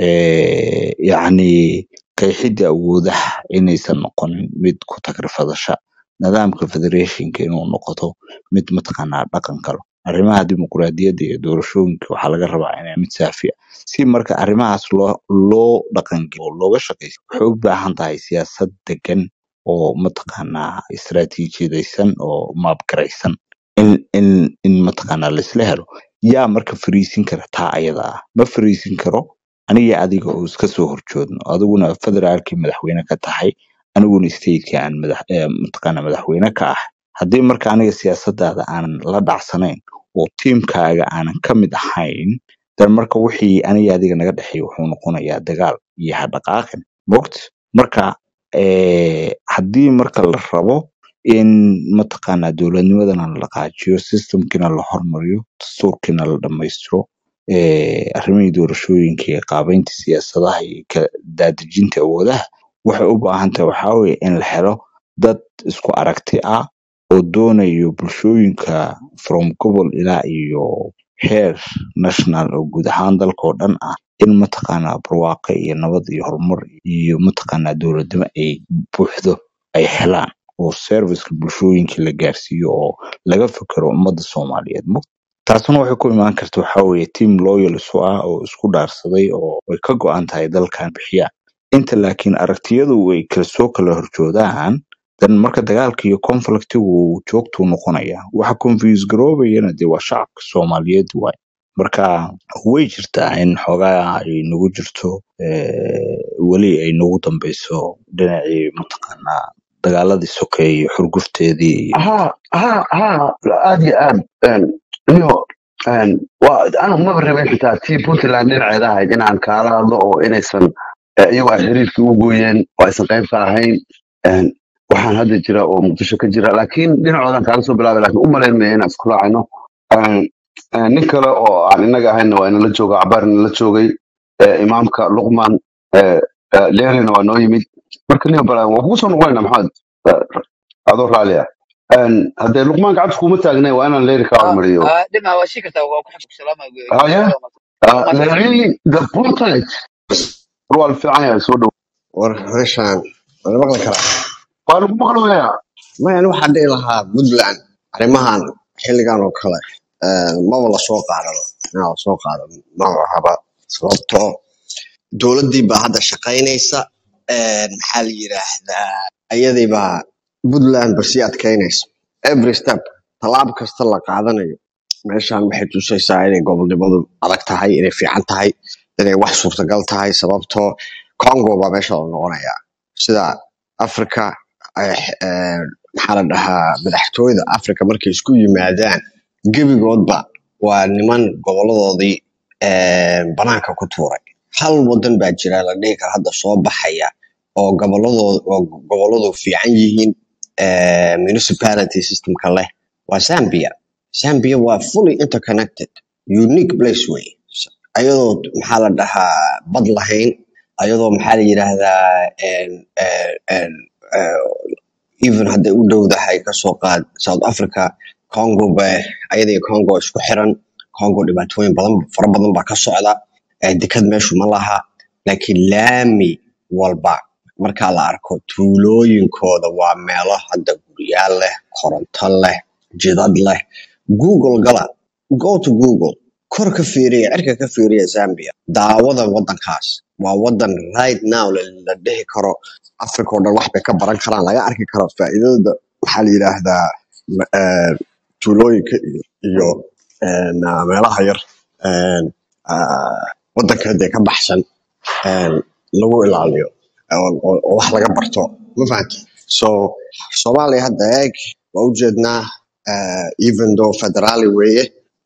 Speaker 5: Eh, yacni qeexidda awoodaha inaysan noqonin mid ku tagrifadasha nidaamka federationka inuu noqoto mid mataqaanaa dhaqan kalo arrimaha dimuqraadiyadda iyo doorashooyinka waxaa laga rabaa inay mid saafi ah si marka arrimahaas loo loo dhaqangeliyo oo looga shaqeysto waxay u baahan tahay siyaasad degan oo mataqaanaa istaraatiijiyadaysan oo maabgaraysan in in in mataqaanaa laisla helo yaa marka fariisin kara taa ayada ah ma fariisin karo aniga adiga oo iska soo horjoodno adiguna federaalkii madaxweyne ka tahay aniguna stateki aan madax eh, mataqaanaa madaxweyne ka ah haddii marka aniga siyaasadaada aanan la dhacsanayn oo tiimkaaga aanan ka mid ahayn dan marka wixii aniga adiga naga dhexeeya wuxuu noqonayaa dagaal iyo hadhaqaaqin mogt marka eh, haddii marka la rabo in mataqaanaa dowladnimadana la dhaqaajiyo systemkiina la hormariyo dastuurkiina la dhammaystiro eh, arrimihii doorashooyinka iyo qaabeynta siyaasadaha iyo ka daadejinta awoodaha waxay u baahan tahay waxaa weeye in la helo dad isku aragti ah oo doonayo bulshooyinka from gobol ilaa iyo heer national oo guud ahaan dalka oo dhan ah in mataqaanaa barwaaqo iyo nabad iyo horumar iyo mataqaanaa dowladnimo ay buuxdo ay helaan oo serviceka bulshooyinka la gaarsiiyo oo laga fikero ummadda soomaaliyeed Mo- taasuna waxay ku imaan karta waxaa weeye team loyal isu ah oo isku dhaarsaday oo ay ka go-an tahay dalkan bixiyaan inta laakiin aragtiyadu ay kala soo kala horjoodaan dan marka dagaalka iyo conflictigu joogtuu noqonaya waxa confuse garoobayana dee waa shacabka soomaaliyeed waay marka way jirtaa in xoogaa ay nagu jirto eh, weli ay nagu dambeyso dhinacii mataqaanaa dagaaladii sokeeye iyo xurgufteedii iyo
Speaker 4: ها ها ها aad iyo aad een, iyo een, waa anu maba rabin xitaa tii puntland dhinaceeda ahayd inaan kaala hadlo oo inaysan eh, iyagu ay xiriirkii u gooyeen oo aysan qayb ka ahayn een, waxaan hadda jira oo muqdisho ka jira laakiin dhinacoodan kaala soo bilaabay laakiin u malayn maya inaan isku raacayno Een, een, nin kale oo aan inaga ahayna waa inala jooga cabaar inala joogay eh, imaamka luqman eh, eh, leerina waa noo yimid marka nin balan waa kugu soo noqonayna maxamed Eh, adoo raali ah Een, haddee luqmaan gacanta kuma taagnay waa inaan leeri ka hormariyo
Speaker 6: dhinaca waa shii kartaa waa ku xafid salaama
Speaker 4: haya Ah, leeri the portrait waa la fiican yahay soo dhow
Speaker 7: war meeshaan wala maqli karaa
Speaker 4: waa lagu maqlayaa
Speaker 7: maya ani waxaan dhihi lahaa puntland arrimahan xilligan oo kale eh, maba lasoo qaadano inaa lasoo qaadano maba haba sababtoo dowladdii baa hadda shaqaynaysa eh, maxaa la yidhaahdaa ayadii baa puntland ba sii adkaynaysa every step tallaab kasta la qaadanayo meeshaan waxay tusaysaa inay gobolnimadu adag tahay inay fiican tahay inay wax suurtagal tahay sababtoo congo baa meesha la noqonayaa sida africa ay- eh, maxaa la dhahaa madaxtooyada africa markay isku yimaadaan gebigoodba waa niman goboladoodii eh, banaanka ku tuuray hal wadan baa jira la dhihi kara hadda soo baxaya oo goboladooda oo goboladu fiican yihiin eh, municipality systemka leh waa zambia zambia waa fully interconnected unique place way ayadoo maxaa la dhahaa bad lahayn ayadoo maxaa la yidhaahdaa en, en, en, eh, even hadday u dhowdahay kasoo qaad south africa congo ba ayadii congo isku xiran congo dhibaatooyin badan fara badan baa ka socda eh, dekad meeshu ma laha laakiin laami walba markaa la arko tuulooyinkooda waa meelo hadda guryaal leh koronto leh jidad leh google gala go to google kor ka fiiriya cirka ka fiiriya zambia daawada wadankaas waa wadan right now la la dhihi karo africa oo dhan wax bay ka baran karaan laga arki karo faa'iidada maxaa la yidhaahdaa ma- eh, tuulooyinka iyo iyo en, ah, meelaha yar en, ah, wadanka dee ka baxsan en, lagu ilaaliyo oo oo- oo wax laga barto ma fahanti so soomaaliya hadda eeg waa ujeednaa eh, even though federaali weeye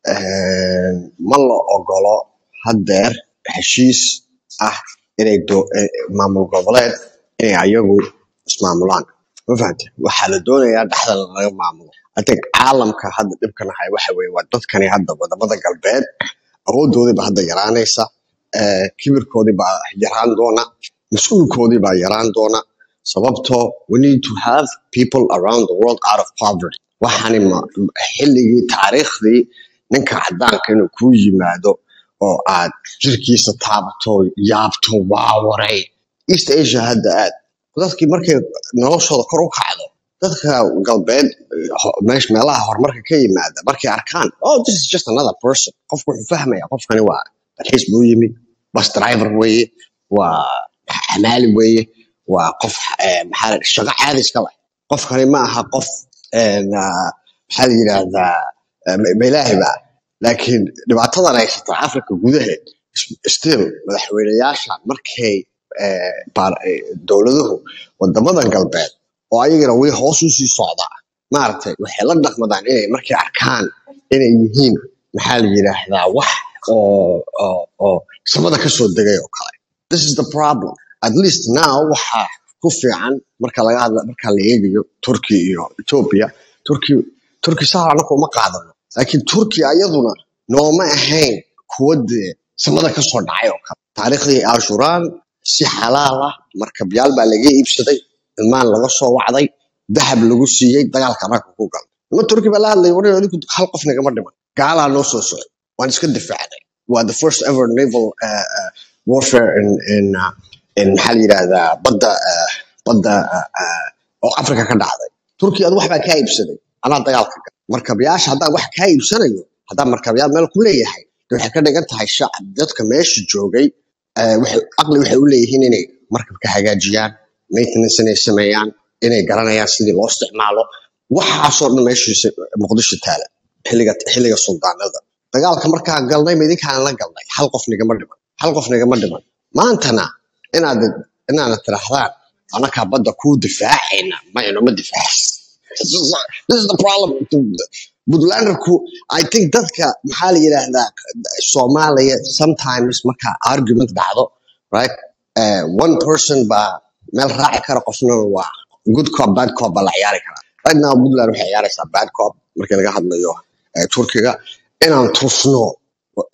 Speaker 7: eh, ma la ogolo haddeer heshiis ah inay do- eh, maamul goboleed inay ayagu ismaamulaan ma fahamte waxaa la doonayaa dhexda laga maamulo I think caalamka hadda dhibkan haya waxa weeye waa dadkani hadda wadamada galbeed awoodoodii baa hadda yaraanaysa eh, kibirkoodii baa yaraan doona mas-uulkoodii baa yaraan doona sababtoo we need to have people around the world out of poverty waxaani ma xilligii taariikhdii ninka cadaanka inuu kuu yimaado oo aad jirkiisa taabato yaabto waawaray east asia hadda aad dadkii markay noloshooda kor u kacdo dadka galbeed eh, ho- meesh meelaha horumarka ka yimaada markay arkaan oh this is just another person qofku wuxuu fahmaya qofkani waa dalxiis buu yimi bus driver weeye waa xamaali weeye waa qof eh, maxaa la- shaqo caadi iska leh qofkani ma aha qof en, ah, maxaa la yidhaahdaa eh, ma ma ilaahi ba laakiin dhibaatadan haysata africa gudaheed s- still madaxweyneyaasha markay eh, baar- eh, dowladuhu wadamadan galbeed oo ayagana weli hoos usii socdaa maaragtay waxay la dhaqmadaan inay markay arkaan inay yihiin maxaa la yidhaahdaa wax oo oo oo samada kasoo degay oo kale this is the problem at least now waxaa ku fiican marka laga hadla marka la eegayo turkey iyo ethiopia turkey turkey saa anaku uma qaadano laakiin turkey ayaduna nooma ahayn kuwa dee samada kasoo dhacay oo kale taariikhdii ashuraan si xalaal ah markabyaal baa laga iibsaday ilmaan laga soo wacday dahab lagu siiyey dagaalka ragga ku galay nima turki baa la hadlay wari adigu hal qof nagama dhiman gaalaa noo soo socday waan iska difaacnay waa the first ever naval uh, uh, warfare in in uh, in maxaa la yidhahdaa badda uh, badda uh, uh, oo africa ka dhacday turkiya ad wax baa kaa iibsaday anaa dagaalka galay markabyaasha haddaan wax kaa iibsanayo haddaan markabyaal meel ku leeyahay de waxay ka dhigan tahay shacab dadka meesha joogay eh, waxay aqli waxay u leeyihiin inay markabka hagaajiyaan maintenance inay sameeyaan inay garanayaan sidii loo isticmaalo waxaasoo dhan meeshiisa muqdisho taala xilliga xilliga suldaanada dagaalka markaa galnay ma idinkaan la galnay hal qof nigama dhiman hal qof nigama dhiman maantana inaad inaana tirahdaan anakaa badda kuu difaacayna ma inoma difaacis This is this is the problem. Puntlanderku, I think dadka maxaa la yidhaahdaa Soomaaliya sometimes marka argument dhacdo, right? Uh, one person baa meel raaci kara qofna waa good cop bad cop baa la ciyaari karaa. Right now Puntland waxay ciyaaraysaa bad cop markii laga hadlayo eh, Turkiga inaan tusno eh,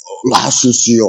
Speaker 7: la xasuusiyo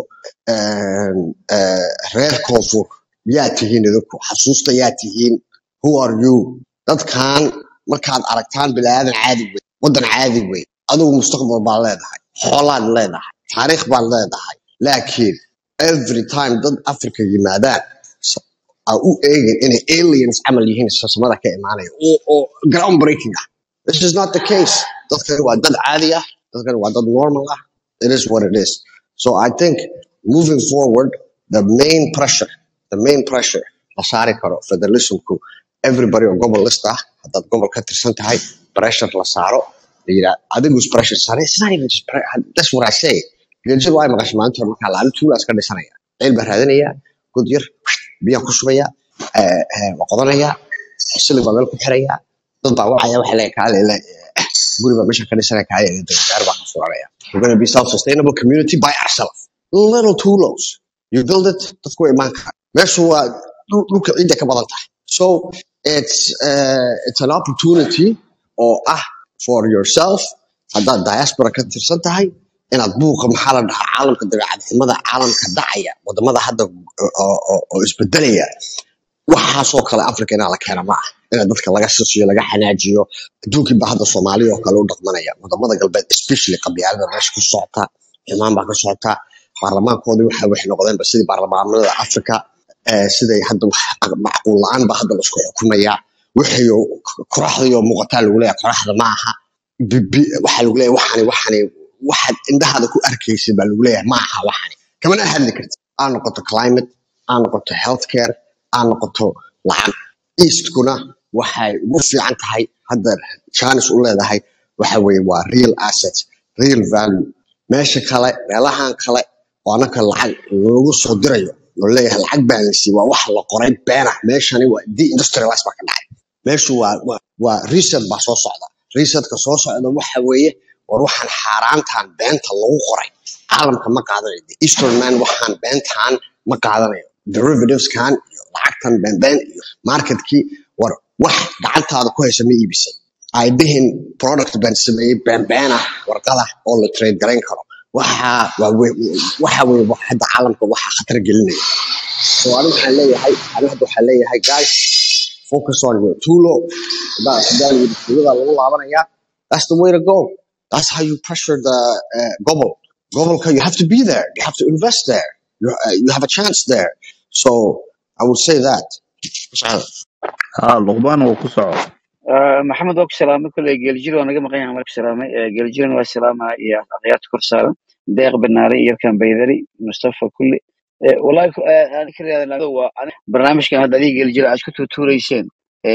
Speaker 7: een, eh, reer koonfur yaa tihiin idinku xasuusta yaa tihiin who are you dadkan markaad aragtaan bilaadan caadi wey wadan caadi wey adigu mustaqbal baad leedahay xoolaad leedahay taariikh baad leedahay laakiin every time dad africa yimaadaan s- aa u eegin inay aliens camal yihiin samada ka imaanaya oo oo ground breaking ah this is not the case dadkani waa dad caadi ah dadkani waa dad normal ah it is what it is so i think moving forward the main pressure the main pressure la saari karo federalismku everybody oo gobol list ah haddaad gobol ka tirsan tahay pressure la saaro la yidhaa adigus pressure saare it's not even just pre- that's what i say geljir waa maqashay maanta hore markaa laali tuulaas ka dhisanaya ceel baa raadinaya god yar biyaa ku shubaya eh, eh, waa qodanaya silig baa meel ku xiraya dad baa wacaya waxa leeyahay kaale le guri baa meesha ka dhisanaya kaale gaar baa ka furanaya we're going to be self-sustainable community by ourselves little tulos you build it dadku way imaan karaan meeshu waa dhul- dhulka ciidda ka badan tahay so it's uh, it's an opportunity oo ah for yourself haddaad diaspora ka tirsan tahay inaad buuqa maxaa la dhahaa caalamka dabeecadnimada caalamka dhacaya wadamada hadda oo oo- oo isbedelaya waxaasoo kale africa inaa la keena ma ah ina dadka laga sisiyo laga xanaajiyo adduunkii baa hadda soomaaliya oo kale u dhaqmanaya wadamada galbeed especially qabyaalada meesha ku socota xumaan baa ka socota baarlamaankoodii waxa waxay noqdeenba sidii baarlamaanada africa eh, siday hadda wax macquul la-aan ba hadda lasku xukumaya wixii kuraxdii oo muuqataa lagu leeyahay kuraxda ma aha Bi- bi- waxaa lagu leeyahay waxani waxani waxaad indhahaada ku arkaysid baa lagu leeyahay ma aha waxani kamana hadli kartid aa noqoto climate aa noqoto healthcare aa noqoto lacag eastkuna waxay ugu fiican tahay hadda chance u leedahay waxa weeye waa real assets real value meesha kale meelahan kale oo anaka lacag lagu soo dirayo oo leeyahay lacag baan la siiyey waa wax la qoray been ah meeshani waa deindustrialize baa ka dhacay meeshu waa waa waa reset baa soo socda resetka soo socda waxa weeye war waxaan xaaraantan beenta lagu qoray caalamka ma qaadanayo The eastern man waxaan beentan ma qaadanayo derivativeskan iyo lacagtan beenbeen iyo marketkii war wax gacantaada ku haysa ma iibisay ay dhihin product baan sameeyey beenbeen ah warqada oo la trade garayn karo waxa waa we- waxa weye wax hadda caalamka waxa khatar gelinaya so aniga waxaan leeyahay aniga hadda waxaan leeyahay guys focus on your tulo hadaa hadaa la yidhi tulada lagu laabanaya that's the way to go that's how you pressure the uh, gobol gobolka you have to be there you have to invest there you, uh, you have a chance there so i would say that Mashallah.
Speaker 5: ها لقمان وكسر
Speaker 6: آه، محمد وك سلامة كل جلجيل وانا قم قيام عليك سلامة جلجيل والسلامة يا أغيات كرسالة ديق بالناري يركن بيدري مصطفى كل آه، والله ك- آه، أنا كل هذا هو أنا برنامج كان هذا دي جلجيل أشكو توريسين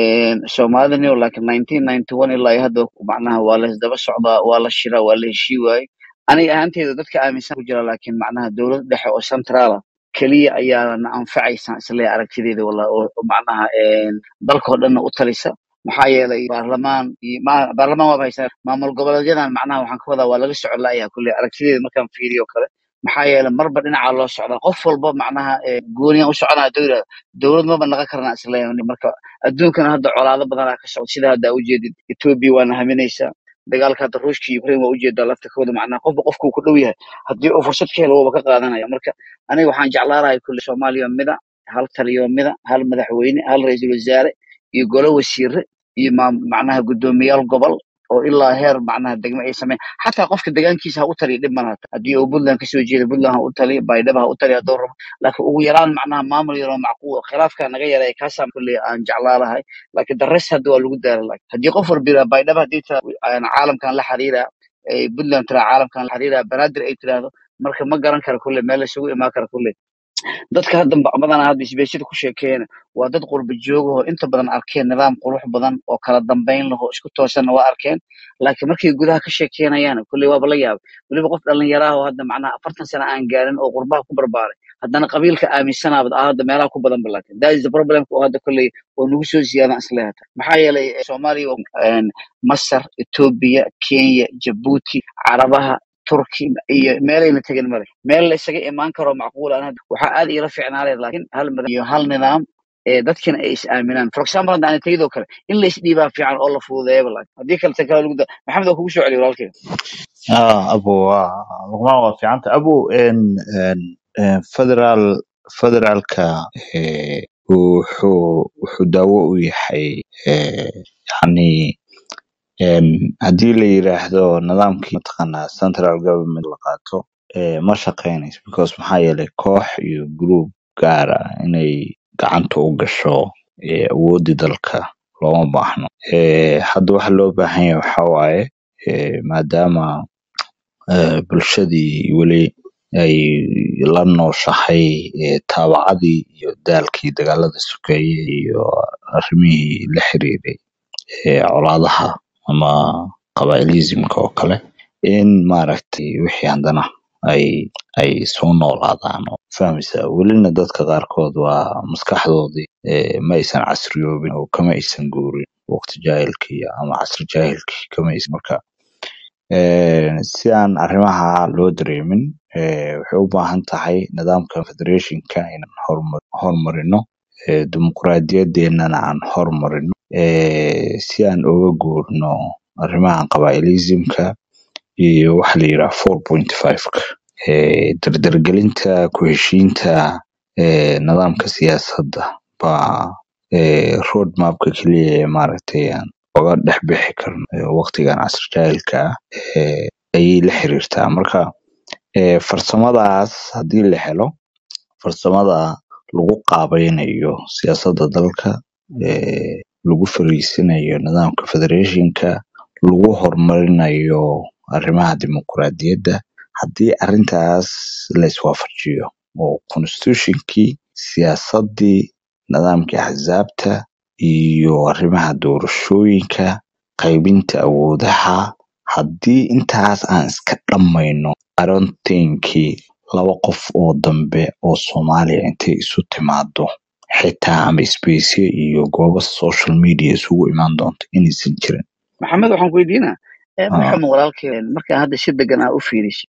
Speaker 6: سومالني ولا كان 1991 إلا هذا معناها ولا دبا الصعداء ولا الشراء ولا الشيواي أنا أنت إذا ذاتك آمن كجرا لكن معناها دولة دحة أو سنترالا كلية أيانا أنفعيسا سلي أركتيدي والله أو معناها dalkoo dhanna u talisa maxaa yeelay baarlamaan iyo ma- baarlamaan waaba haysaa maamul goboleedyadan macnaha waxaan ka wadaa waa laga socon la'yahay kulle aragtideeda markaan fiiriyo kale maxaa yeelay marba dhinacaa loo socdaa qof walba macnaha eh, gooniyan u soconaa haduu yidhahdo dowlad maba naga karnaa isleeyahay marka adduunkana hadda colaado badanaa ka socda sida hadda ujeedid etoobiya waana haminaysaa dagaalka hadda ruushka iyo ukraine waa ujeedaa lafta kooda macnaha qofba qofkuu ku dhow yahay haddii uu fursad ka helo wuuba ka qaadanaya marka aniga waxaan jeclaan lahay kulle soomaaliya mida hal taliyo mida hal madaxweyne hal ra-iisul wasaare iyo golo wasiire iyo maam- macnaha guddoomiyaal gobol oo ilaa heer macnaha degmo ay sameyn xataa qofka deegaankiisa ha u taliya dhib ma laha haddii uu puntland kasoo jeeda puntland ha u taliya baydhaba ha u taliya hadduu rabo laakiin ugu yaraan macnaha maamul yaroo macquul khilaafka naga yaray kaasaan kulley aan jeclaa lahay laakiin the rest hadda waa lagu daara lahay haddii qof walba yidhaha baydhaba haddii tira aan caalamkan la xiriira ay puntland tira caalamkan la xiriira banaadir ay tiraahdo marka ma garan kara kulley meel isugu imaan kara kulley dadka hadda ba- badanaa hadda isbeeshada ku sheekeeyana waa dad qurba jooga oo inta badan arkeen nidaam qurux badan oo kala dambeyn leh oo isku toosanna waa arkeen laakiin markay gudaha ka sheekeenayaan kulley waaba la yaabay weliba qof dhallinyaraha oo hadda macnaha afartan sano aan gaarin oo qurbaha ku barbaaray haddana qabiilka aaminsanaabad ah hadda meelaha ku badan ba laakiin that is the problem oo hadda kulley oo nagu soo ziyaadan isleehata maxaa yeelay eh, soomaaliya waa- een, masar etoobiya kenya jabuuti carabaha turki iyo meelayna tegin male meel la isaga imaan karo macquul aan hadda waxaa aad iila fiicnaanay laakiin hal madax iyo hal nidaam ee dadkina ay is aaminaan for example hadda aan tegidoo kale in la isdhiibaa fiican oo la fududeeyaba laakiin haddii kale tan kale lagu da maxamed waa kugu soo celiya walaalkay
Speaker 5: ah abo waa luqmaan waa fiicanta abo en en en federal federaalka eh, wuxuu wuxuu daawo u yahay eh, yani en haddii la yiraahdo nidaamkii mataqaanaa central government la qaato eh, ma shaqeynayso because maxaa yeelay koox iyo group gaara inay gacanta u gasho eh, awoodii dalka looma baahno eh, hadda waxa loo baahan yahay waxaa waaye eh, maadaama eh, bulshadii weli ay la nooshahay eh, taabacadii iyo daalkii dagaalada sokeeye iyo arrimihii la xiriiray ee colaadaha ama qabaa'ilismka oo kale in maaragtay wixii haddana ay ay soo noolaadaan oo fahmaysaa welina dadka qaarkood waa maskaxdoodii eh, ma aysan casriyoobin oo kama aysan guurin waqti jaahilkii ama casri jaahilkii kama aysan marka Eh, si aan arrimaha loo dareemin eh, waxay u baahan tahay nidaamka federationka inaan hormar hormarino eh, dimuqraadiyadeennana aan hormarino eh, si aan uga guurno arrimahan qabaa'ilismka iyo waxa la yidhaha four point five-ka eh, dardargelinta ku heshiinta eh, nidaamka siyaasadda baa eh, road mapka keliya ee maaragtay aan oga dhex bixi karno eh, waqtigan casri jaahilka ah eh, ayay la xiriirtaa marka eh, farsamadaas haddii la helo farsamada lagu qaabaynayo siyaasadda dalka eh, lagu fariisinayo nidaamka federationka lagu horumarinayo arrimaha dimuqraadiyadda haddii arrintaas la iswaafajiyo oo constitutionkii siyaasaddii nidaamkii axsaabta iyo arrimaha doorashooyinka qaybinta awoodaha haddii intaas aan iska dhammayno aroontinkii laba qof oo dambe oo soomaaliya intay isu timaado xitaa ama isbeysyo iyo goobo social media isugu imaan doonto inaysan jirin
Speaker 6: maxamed waxaan ku weydiinaa eh,
Speaker 5: Ah,
Speaker 6: maxamed walaalkeen markaan hadda si degan aa u fiiriso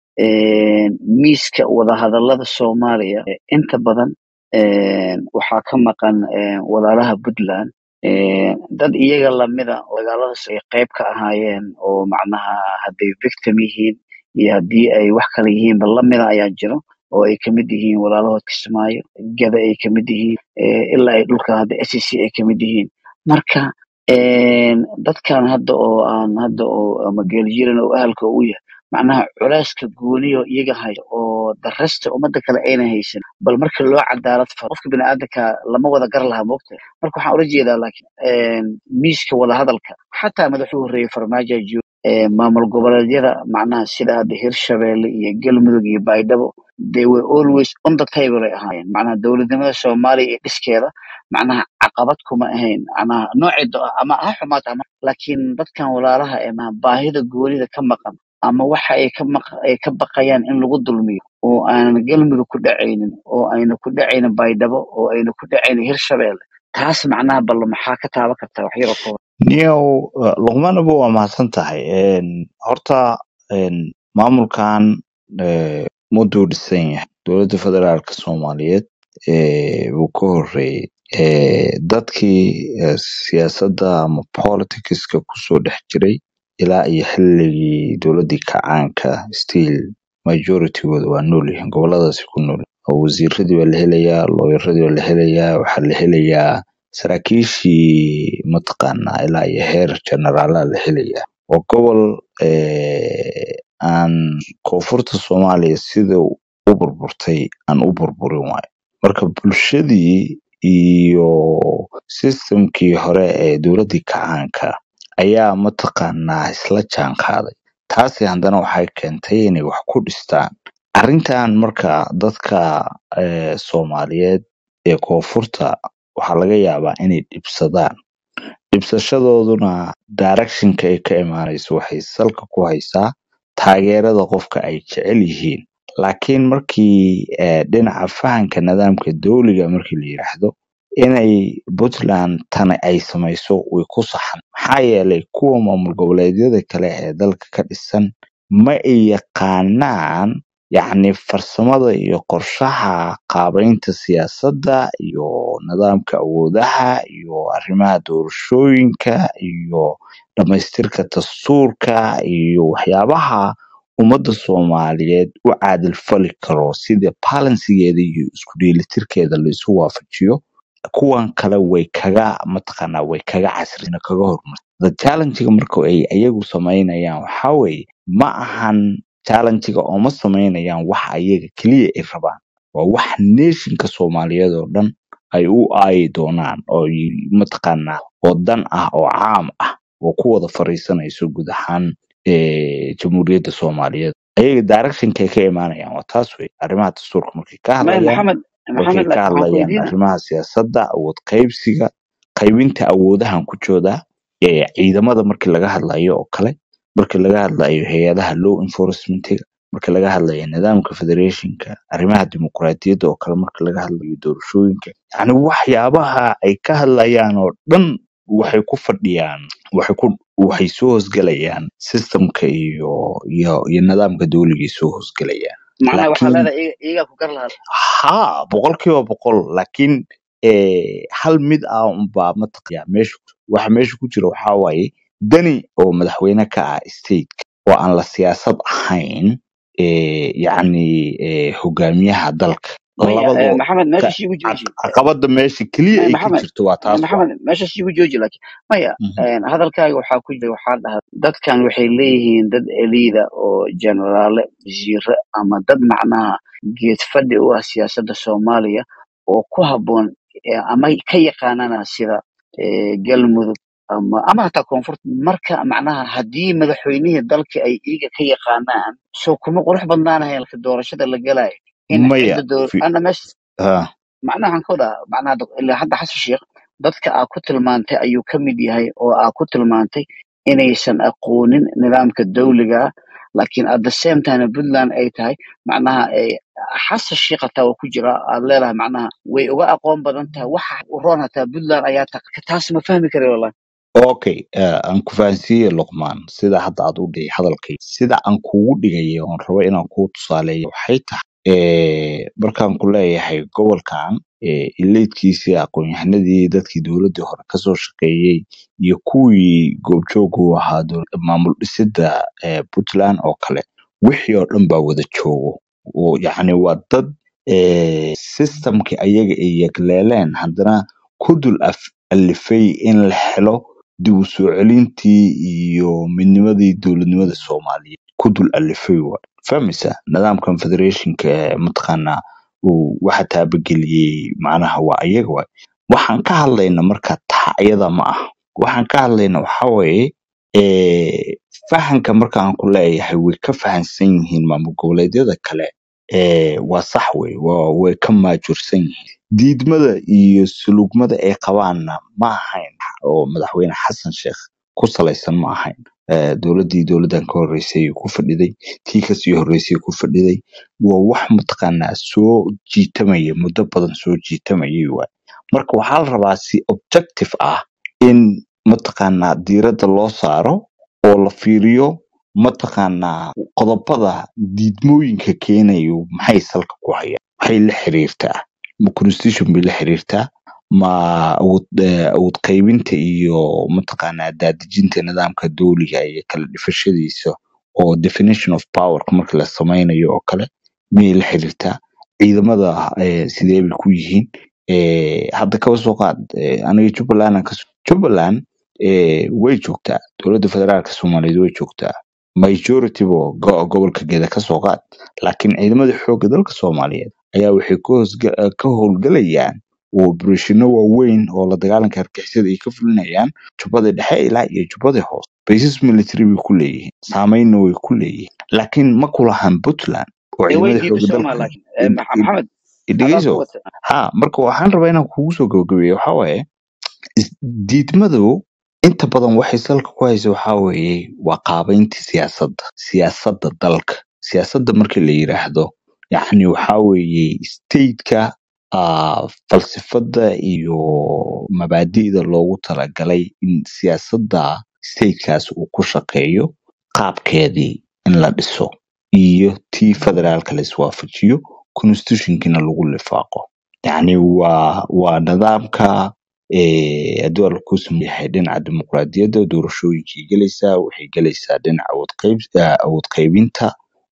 Speaker 6: miiska wadahadalada soomaaliya eh, inta badan eh, waxaa ka maqan eh, walaalaha puntland eh, dad iyaga lamida oo dagaaladaas ay qayb ka ahaayeen oo macnaha hadday victim yihiin iyo haddii ay wax kale yihiinba lamida ayaa jiro oo ay kamid yihiin walaalahood kismaayo gada ay kamid yihiin eh, ilaa ay dhulka hadda s c ay kamid yihiin marka een, dadkan hadda oo aan hadda oo ama geeljiran oo ahalka u yahay macnaha culeyska gooniyo iyaga hayo oo darasta ummadda kale ayna haysan bal marka loo cadaalad faro qofka biniaadanka lama wada gar laha moogta marka waxaan ula jeedaa laakiin een, miiska wadahadalka xataa madaxuu horreeyey farmaajo jiro ee, maamul goboleedyada macnaha sida hadda hirshabelle iyo galmudug iyo baydhabo they were always on the table ay ahaayeen macnaha dowladnimada soomaaliya iyo dhiskeeda macnaha caqabad kuma ahayn macnaha noocii do ama ha xumaata ama laakiin dadkan walaalaha ee ma baahida goonida ka maqan ama waxa ay ka maq ay ka baqayaan in lagu dulmiyo oo aanan galmudug ku dhacaynin oo ayna ku dhacaynin baydhabo oo ayna ku dhacaynin hirshabelle taas macnaha bal maxaa ka taaban kartaa wax yar oo kooban
Speaker 5: niyow eh, luqmaanaba waa mahadsan tahay En, horta en, maamulkan eh, mudduu dhisan yahay dowladda federaalka soomaaliyeed eh, wuu ka horreeyey Eh, dadkii eh, siyaasadda ama politicska kusoo dhex jiray ilaa iyo xilligii dowladdii kacaanka still majoritygooda waa nool yihiin goboladaasi ku nool oo wasiiradii baa la helayaa looyaradii baa la helayaa waxaa la helayaa saraakiishii mataqaanaa ilaa iyo heer generaalaa la helayaa waa gobol eh, aan koonfurta soomaaliya sida u burburtay aan u burburin waayo marka bulshadii iyo systemkii hore ee dowladdii kacaanka ayaa mataqaanaa isla jaan qaaday taasi haddana waxay keentay inay wax ku dhistaan arrintan marka dadka eh, soomaaliyeed ee koonfurta waxaa laga yaabaa inay dhibsadaan dhibsashadooduna directionka ay ka imaanayso waxay salka ku haysaa taageerada qofka ay jecel yihiin laakiin markii eh, dhinaca fahanka nidaamka dowliga markii la yiraahdo inay puntland tani ay samayso way ku saxan maxaa yeelay kuwa maamul goboleedyada kale ee dalka ka dhisan ma ay yaqaanaan yacni farsamada iyo qorshaha qaabaynta siyaasadda iyo nidaamka awoodaha iyo arrimaha doorashooyinka iyo dhamaystirka dastuurka iyo waxyaabaha ummadda soomaaliyeed u caadil fali karo sida balansigeeda iyo isku dheelitirkeeda la isu waafajiyo kuwan kale way kaga mataqaanaa way kaga casrina kaga hormar the challenge-ga marka ay ayagu samaynayaan waxaa weeye ma ahan challenge-ga oo ma samaynayaan wax ayaga keliya ay rabaan waa wax nationka soomaaliyeed oo dhan ay u aayi doonaan oo y- mataqaanaa oo dan ah oo caam ah oo ku wada fariisanayso guud ahaan eh, jamhuuriyadda soomaaliyeed ayaga directionkay ka imaanayaan waa taas wey arrimaha dastuurka markay ka
Speaker 6: maya
Speaker 5: hadlayaan
Speaker 6: maxamed
Speaker 5: markay
Speaker 6: maxamed
Speaker 5: ka
Speaker 6: waxaan ku
Speaker 5: hadlayaan
Speaker 6: weydiina
Speaker 5: arrimaha siyaasadda awood qaybsiga qaybinta awoodahan ku jooda ee ciidamada markii laga hadlayo oo kale markii laga hadlayo hay-adaha law enforcementiga markii laga hadlayo nidaamka federationka arrimaha dimuqraadiyadda oo kale markii laga hadlayo doorashooyinka yacni waxyaabaha ay ka hadlayaan oo dhan waxay ku fadhiyaan waxay ku waxay soo hoosgelayaan systemka iyo iyo iyo nidaamka dowligay soo hoosgelayaan
Speaker 6: macnaha waxaa
Speaker 5: laakiin
Speaker 6: leedahay iyaga iyagaa ku gar lahaa
Speaker 5: ha boqolkiiba boqol laakiin eh, hal mid ah unbaa mataqaya meesha waxa meesha ku jira waxaa waaye dani oo madaxweyne ka ah stateka oo aan la siyaasad ahayn eh, yacni eh, hogaamiyaha dalka
Speaker 6: maya eh,
Speaker 5: labadoo
Speaker 6: maxamed
Speaker 5: ka
Speaker 6: meesha siigu jooji
Speaker 5: caq- caqabada meesha keliya
Speaker 6: maya
Speaker 5: ay ka
Speaker 6: maxamed
Speaker 5: jirto waa
Speaker 6: maya
Speaker 5: taas waa
Speaker 6: maxamed meesha siigu jooji laakiin maya
Speaker 5: Mhm.
Speaker 6: eh, hadalkaaga waxaa ku jira waxaa dhahaa dadkan waxay leeyihiin dad eliida oo jeneraale wasiire ama dad macnaha geed fadhi u ah siyaasadda soomaaliya oo ku habboon eh, ama ka yaqaanana sida eh, galmudug ama ama hataa koonfurta marka macnaha haddii madaxweynihii dalka ay iiga ka yaqaanaan soo kuma qurux badnaanahay doorashada la galayo in
Speaker 5: maya
Speaker 6: cidda door
Speaker 5: fi-
Speaker 6: ana meesha
Speaker 5: ha
Speaker 6: macnaha waxaan ka wadaa macnaha dad- ilaa hadda xasan sheekh dadka aa ku tilmaantay ayuu ka mid yahay oo aa ku tilmaantay inaysan aqoonin nidaamka dawliga ah laakiin at the same time puntland ay tahay macnaha eh, xasan sheekh hataa waa ku jira aad leedahay macnaha way uga aqoon badan tahay waxa u roon hataa puntland ayaa ta taas ma fahmi kara wallahi
Speaker 5: okay eh, aan ku fahansiiye luqmaan sida hadda aad u dhigay hadalkay sida aan kugu dhigay oon rabo inaan kuu tusaaleeyo waxay tahay eh, markaan ku leeyahay gobolkan eh, ileydkiisii aqoon-yahanadii dadkii dowladdii hore kasoo shaqeeyey iyo kuwii goobjoog u ahaa dowl- maamul dhisidda eh, puntland oo kale wixii oo dhan baa wada joogo oo yacni waa dad eh, systemkii ayaga ay yegleeleen haddana ku dul af- alifay in la helo dib u soo celintii iyo midnimadii dowladnimada soomaaliyeed ku dul alifay waay fahmaysa nidaamkan federationka ee mataqaanaa uu waxa taabageliyey macnaha waa ayaga waay waxaan ka hadlayna marka taa iyada ma ah waxaan ka hadlayna waxa weeye eh, fahanka markaan ku leeyahay way ka fahansan yihiin maamul goboleedyada kale eh, waa sax wey waa way ka maajursan yihiin diidmada iyo sulugmada ay qabaanna ma ahayn oo madaxweyne xasan sheekh ku salaysan ma ahayn Eh, dowladdii dowladdan ka horreysay ku fadhiday tii kasii horreysay ku fadhiday waa wax mataqaanaa soo jiitamaya muddo badan soo jiitamayay waay marka waxaa la rabaa si objective ah in mataqaanaa diiradda loo saaro oo la fiiriyo mataqaanaa qodobada diidmooyinka keenayo maxay salka ku hayaan maxay la xiriirtaa ma constitution bay la xiriirtaa ma awood eh, awood qaybinta iyo mataqaanaa daadejinta nidaamka dowliga iyo kala dhifashadiisa oo definition of power marka la sameynayo oo kale miyay la xiriirtaa ciidamada eh, sidee bay ku yihiin Eh, hadda kaba soo qaad eh, aniga jubbaland aan kaso jubbaland eh, way joogtaa dowladda federaalka soomaaliyeed way joogtaa majority bo go- gobolka geeda ka soo qaad laakiin ciidamada xoogga dalka soomaaliyeed ayaa waxay ka hoosga- eh, ka howlgalayaan operatiino waaweyn oo la dagaalanka argixisada ay ka fulinayaan jubbada dhexe ilaa iyo jubbada hoose bases military bay ku leeyihiin saameynna way ku leeyihiin laakiin ma kulahan puntland oo
Speaker 6: ee way
Speaker 5: ciidamada
Speaker 6: diiday
Speaker 5: xoogga
Speaker 6: soo maa
Speaker 5: dalka
Speaker 6: laakiin Eh,
Speaker 5: id-
Speaker 6: Max-
Speaker 5: id-
Speaker 6: maxamed adaa ku
Speaker 5: dhegeyso
Speaker 6: wata
Speaker 5: ha marka waxaan rabaa inaan kugu soo gabagabeeyo waxaa waaye is- diidmadu inta badan waxay salka ku haysa waxaa weeye waa qaabaynta siyaasadda siyaasadda dalka siyaasadda marka la yiraahdo yacni waxaa weeye stateka ah, falsafada iyo mabaadi'da loogu talagalay in siyaasadda statekaas uu ku shaqeeyo qaabkeedii in la dhiso iyo tii federaalka la iswaafajiyo constitutionkiina lagu lifaaqo yacni waa waa nidaamka eh, haddii waa lagu sameeyahay dhinaca dimuqraadiyadda doorashooyinkay gelaysaa waxay gelaysaa dhinaca awood qayb eh, awood qaybinta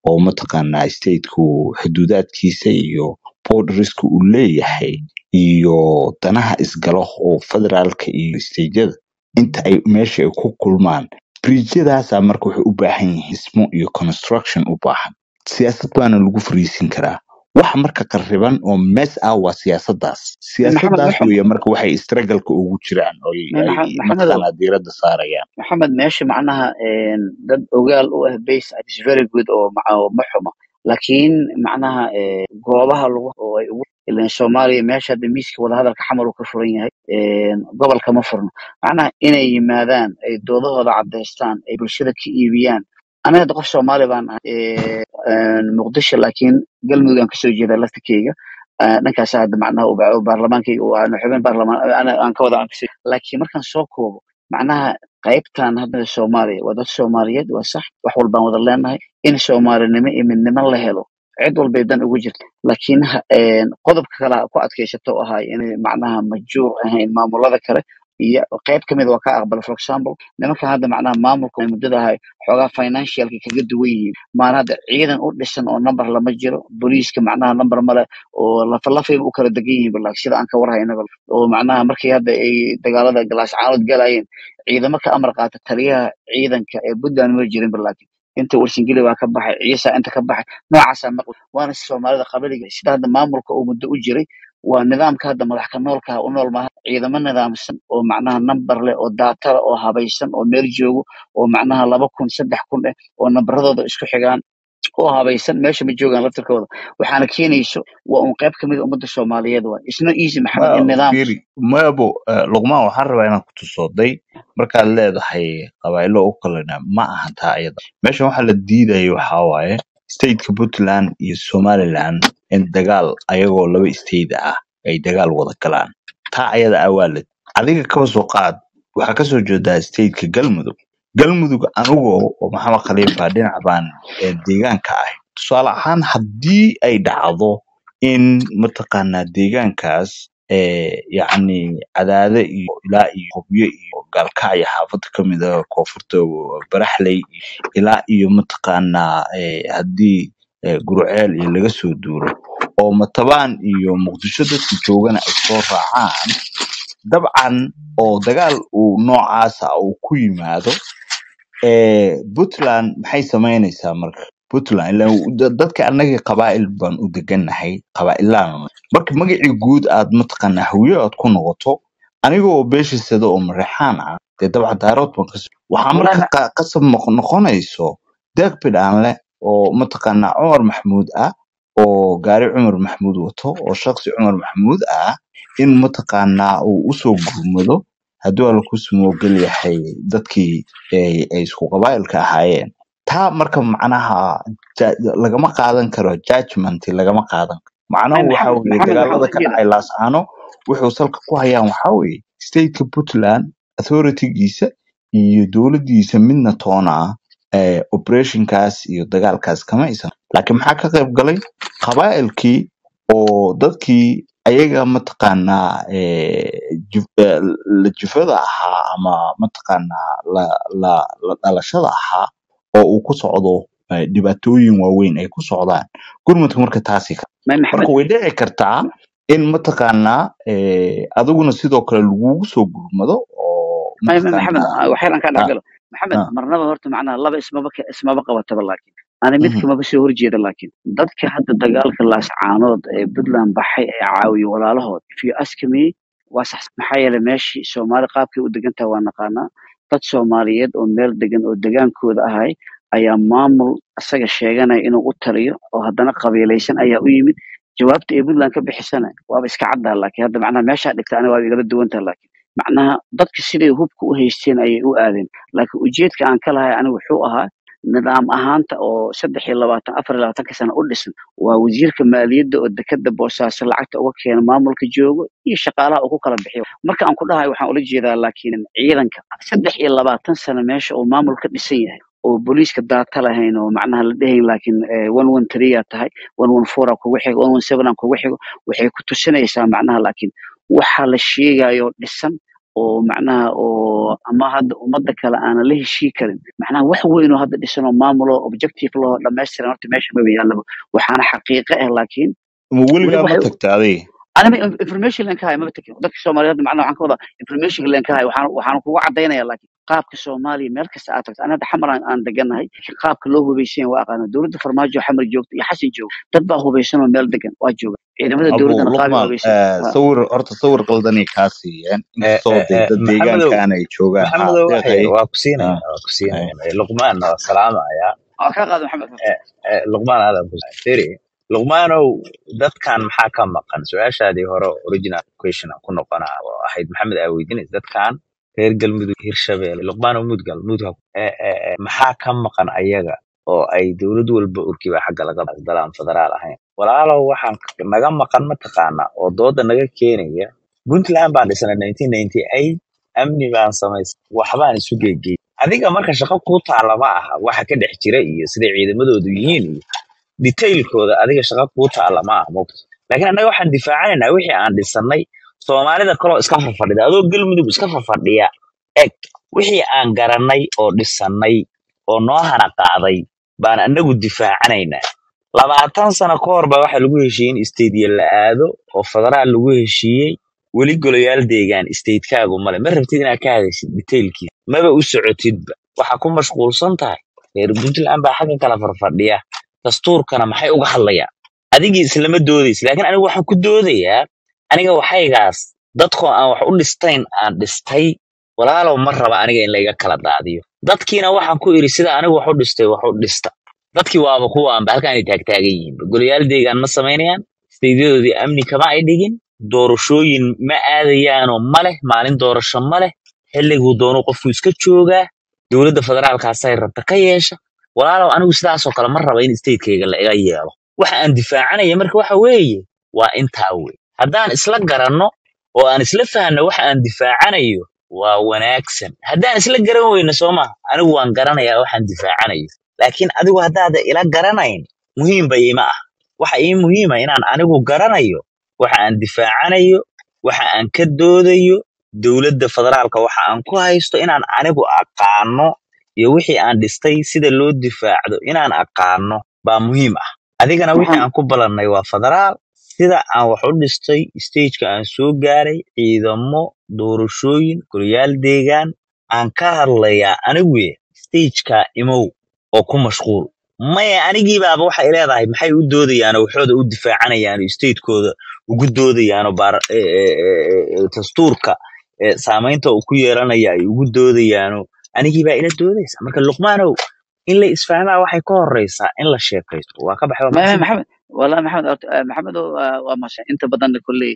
Speaker 5: oo mataqaanaa stateku xuduudaadkiisa iyo borderska uu leeyahay iyo danaha isgalo oo federaalka iyo stateyada inta ay meesha ay ku kulmaan bridjyadaasa marka waxay u baahan yihiin dhismo iyo construction u baahan siyaasad baana lagu fariisin karaa waxa marka qarriban oo mes ah waa siyaasadaas
Speaker 6: maxamed
Speaker 5: siyaasadaas
Speaker 6: meesha
Speaker 5: weeye marka waxay struggleka ugu jiraan oo ay ay
Speaker 6: maxamedow
Speaker 5: mataqaanaa diiradda saarayaan
Speaker 6: maxamed meesha macnaha een, dad ogaal u ah base is very good oo ma oo ma xumo laakiin macnaha ee, goobaha lagu oo ay ugu ileen soomaaliya meesha hadda miiska wadahadalka xamar uu ka furan yahay een, gobolka ma furno macnaha inay yimaadaan ay doodahooda caddaystaan ay bulshada ka iibiyaan aniga hadda qof soomaali baan ahay ee, een, muqdisho laakiin galmudug aan kasoo jeedaa laftikeyga Ah, dhankaas hadda macnaha uu ba- uu baarlamaankayga uu aan xubin baarlamaan ana- aan ka wada aan kasoo laakiin markaan soo koobo macnaha qaybtan hadda soomaaliya waa dad soomaaliyeed waa sax wax walbaan wada leenahay in soomaalinimo iyo midnimo la helo cid walbay dan ugu jirta laakiin ha- een, qodobka kale ku adkaysato oo ahay inay macnaha majuur ahayn maamulada kale iyo qayb ka mid waa ka aqbala for example nimankan hadda macnaha maamulka muddada ahay xoogaa financialka kaga duwan yihiin maan hadda ciidan u dhisan oo number lama jiro booliiska macnaha number male oo lafalafayba u kala degan yihiin balaakiin sida aan ka warhaynaba oo macnaha markii hadda ay dagaalada galaas caanood galayeen ciidamo ka amar qaata taliyaha ciidanka ee puntland ma jirin balaakiin inta warsingeli baa ka baxay ciisa inta ka baxay noocaasaa maqli waana soomaalida qabiliga sida hadda maamulka uu muddo u jiray waa nidaamka hadda madax ka noolka u nool maaha ciidamo nidaamsan oo macnaha number leh oo data leh oo habaysan oo meel joogo oo macnaha laba kun saddex kun eh oo nambaradooda isku xigaan oo habaysan meesha ma joogaan laftirkooda waxaana keenayso waa un qayb kamid a ummadda soomaaliyeed waa isno easy maxamed in
Speaker 5: ma
Speaker 6: nidaam
Speaker 5: fiiri maabo eh, luqmaan waxaan rabaa inaan ku tusooday markaad leedahay qabaa'ilo u kalena ma aha taa ayada meeshan waxaa la diidaya waxaa waaye stateka puntland iyo somaliland in dagaal ayagoo laba state ah ay dagaal wada galaan taa ayada ah waa la adiga kaba soo qaad waxaa kasoo jeedaa stateka galmudug galmudug anigoo oo maxamed khaliifa dhinac baan eh, deegaanka ahay tusaale ahaan haddii ay dhacdo in mataqaanaa deegaankaas eh, yacni cadaade iyo ilaa iyo hobyo iyo gaalkacyo xaafad ka mid ah koonfurta baraxley ilaa iyo mataqaanaa eh, haddii eh, gurceel iyo laga soo duuro oo matabaan iyo muqdisho dadka joogana ay soo raacaan dabcan oo dagaal uu noocaasa uu ku yimaado eh, puntland maxay samaynaysaa marka puntland ilaa uu- da- dadka annagii qabaa'il baan u degannahay qabaa'ilaan marka magacii guud aad mataqaanaa hawiye aad ku noqoto aniga oo beeshisada oo mareexaan ah dee dabcan daarood baan kasoo waxaa
Speaker 6: wallahi
Speaker 5: marka
Speaker 6: ma-
Speaker 5: qa- qasab noq- noqonayso deeq bidhaan leh oo mataqaanaa cumar maxamuud ah oo gaari cumar maxamuud wato oo shakhsi cumar maxamuud ah in mataqaanaa uu usoo gurmado hadduu alla ku sumoogel yahay dadkii ay ay isku qabaa'ilka ahaayeen taa marka macnaha ja- lagama qaadan karo judgment lagama qaadan karo
Speaker 6: Ay,
Speaker 5: macnahu waxa
Speaker 6: maxamed
Speaker 5: weeye
Speaker 6: maxamed waxaan
Speaker 5: dagaalada
Speaker 6: u
Speaker 5: ka
Speaker 6: jeedaa
Speaker 5: dhacay laascaano wuxuu salka ku hayaan waxa weeye stateka puntland authoritygiisa iyo dowladdiisa midna toona ah eh, operationkaas iyo dagaalkaas kama aysan laakiin maxaa ka qayb galay qabaa'ilkii oo dadkii ayaga mataqaanaa eh, juf- eh, la jufada ahaa ama mataqaanaa la la la dhalashada ahaa oo uu ku socdo eh, dhibaatooyin waaweyn ay ku socdaan gurmadka marka taasi ka
Speaker 6: may
Speaker 5: marka
Speaker 6: maxamed
Speaker 5: way dhici kartaa in mataqaanaa eh, adiguna sidoo kale lagugu soo gurmado oo
Speaker 6: may may maxamed
Speaker 5: mataqaanaa
Speaker 6: ah, waxyar aan ka
Speaker 5: ah,
Speaker 6: dhexgalo maxamed
Speaker 5: ah,
Speaker 6: marnaba horta macnaha laba ismaba ka- ismaba qabataba laakiin ani mid
Speaker 5: mhm,
Speaker 6: kamaba soo horjeeda laakiin dadka hadda dagaalka laascaanood ee puntland baxay ee caawiyo walaalahood if you ask me waa sax maxaa yeelay meeshii soomaali qaabkay u degan tahay waa naqaanaa dad soomaaliyeed oo meel degan oo degaankooda ahay ayaa maamul isaga sheeganaya inuu u taliyo oo haddana qabiilaysan ayaa u yimid jawaabta ay puntland ka bixisana waaba iska caddaha laakiin hadda macnaha meeshaa dhigta aniga waaba igala duwantaha laakiin macnaha dadka siday hubka u haysteen ayay u aadeen laakiin ujeedka aan ka lahay aniga wuxuu ahaa nidaam ahaanta oo saddex iyo labaatan afar iyo labaatanka sano u dhisan waa wasiirka maaliyadda oo dekada boosaaso lacagta uga keena maamulka joogo iyo shaqaalaha uu ku kala bixiyo marka aan ku dhahay waxaan ula jeedaa laakiin ciidanka saddex iyo labaatan sano meesha uu maamul ka dhisan yahay oo booliiska daata lahayn oo macnaha la dhehayn laakiin one one three aa tahay one one four aa kugu xigo one one seven aa kugu xigo waxay ku tusinaysaa macnaha laakiin waxa la sheegayo dhisan oo macnaha oo ama hadda ummadda kale aanan la heshii karin macnaha wax weyn oo hadda dhisan oo maamul oo objective loo dhammaystiran horta meesha maba yaallaba waxaana xaqiiqo ah laakiin
Speaker 5: ma
Speaker 6: weli
Speaker 5: weligaa ma
Speaker 6: waxay
Speaker 5: tagta adiga
Speaker 6: anima information len ka hay maba tekin dadka soomaaliyeed macnaha waxaan ka wadaa information len ka hay waxaan waxaan kugu cadaynaya laakiin qaabka soomaaliya meel kasta aad tagto anada xamar aan aan deganahay qaabka loo hubaysan yahay waa aqaana dowladda farmaajo xamar joogto iyo xasan joogo dad baa hubaysan oo meel degan waa jooga ciidamada
Speaker 5: abu
Speaker 6: dowladdana qaabay
Speaker 5: luqmaan
Speaker 6: hubaysan
Speaker 5: eh,
Speaker 6: waa
Speaker 5: sawir horta sawir qaldanay kaa siiyeen inkastoo dee dad
Speaker 3: maxamedow
Speaker 5: deegaankaan ay joogaan ha
Speaker 3: maxamedow waxay
Speaker 5: deeqay
Speaker 3: waa ku siinaya
Speaker 5: ah,
Speaker 3: waa ku
Speaker 5: eh,
Speaker 3: siinaya luqmaanna waa salaamaya
Speaker 6: waa kaa qaada maxamed
Speaker 3: Eh, eh, luqmaan aadan ku firi luqmaanow dadkan maxaa ka maqan su-aashaadii hore original question aan ku noqonaa oo ahayd maxamed aa weydiinaysa dadkan reer galmudug hirshabelle luqmaanow mudgal mudgal eh, eh, eh, maxaa ka maqan ayaga oo ay dowlad walba urkiba xagga laga dalaan federaal ahayn walaalow waxaan k- naga maqan mataqaana oo dooda naga keenaya puntland baan dhisnay 1998 amni baan samaysay waxbaan isu geegey adiga marka shaqo kuu taala ma aha waxa ka dhex jira iyo siday ciidamadoodu yihiin iyo detailkooda adiga shaqo kuu taala ma aha mogta laakiin annaga waxaan difaacanaynaa wixii aan dhisannay soomaalida kaloo iska fafadhida adoo galmudug iska fafadhiya eg wixii aan garannay oo dhisannay oo noo hana qaaday baan annagu difaacanaynaa labaatan sano ka hor baa waxaa lagu heshiiyey in stadiya la aado oo federaal lagu heshiiyey weli golayaal deegaan statekaagu male ma rabtid inaad ka hadashid detailkiisa maba u socotidba waxaa ku mashquulsan tahay reer puntland baa xagga kala farfadhiya dastuurkana maxay uga hadlayaan adigii islama doodaysa laakiin anigu waxaan ku doodayaa aniga waxaygaas dadkoo aan wax u dhistayn aan dhistay walaalow ma raba aniga in layga kala daadiyo dadkiina waxaan ku iri sida anigu wax u dhistay wax u dhista dadkii waaba kuwaanba halkaan ay taagtaagan yihiin golayaal deegaan ma samaynayaan staydiyadoodii amni kama ay dhigin doorashooyin ma aadayaanoo ma leh maalin doorasho ma leh xilliguu doonu qofku iska joogaa dowladda federaalkaasay rabta ka yeesha walaalow anigu sidaasoo kale ma raba in statekayga la iga yeelo waxa aan difaacanaya marka waxa weeye waa intaa wey haddaan isla garanno oo aan isla fahanno waxa aan difaacanayo waa wanaagsan haddaan isla garan weyno soo maha anigu waan garanayaa waxaan difaacanayo laakiin adigu haddaada ila garanayn muhiimba ima ah waxa ii muhiima inaan anigu garanayo waxa aan difaacanayo waxa aan ka doodayo dowladda federaalka waxa aan ku haysto inaan anigu aqaano iyo wixii aan dhistay sida loo difaacdo inaan aqaano baa muhiim ah adigana wixii
Speaker 6: waxaan
Speaker 3: aan ku balannay waa federaal sida aan wax u dhistay stageka aan soo gaaray ciidamo doorashooyin golayaal deegaan aan ka hadlayaa aniguye stageka imow oo ku mashquul maya anigiibaaba waxay leedahay maxay u doodayaanoo waxooda u difaacanayaan oo statekooda ugu doodayaanoo baar e- e- e- e- dastuurka e, saamaynta uu ku yeelanaya ay ugu doodayaanoo anigiibaa ila doodaysa marka luqmaanow in la isfahmaa waxay ka horeysaa in la sheekaysto waa ka baxay waa
Speaker 6: ما
Speaker 3: mahadsan
Speaker 6: محمد والله محمد أرت- آه، محمد waa masha inta badan kulli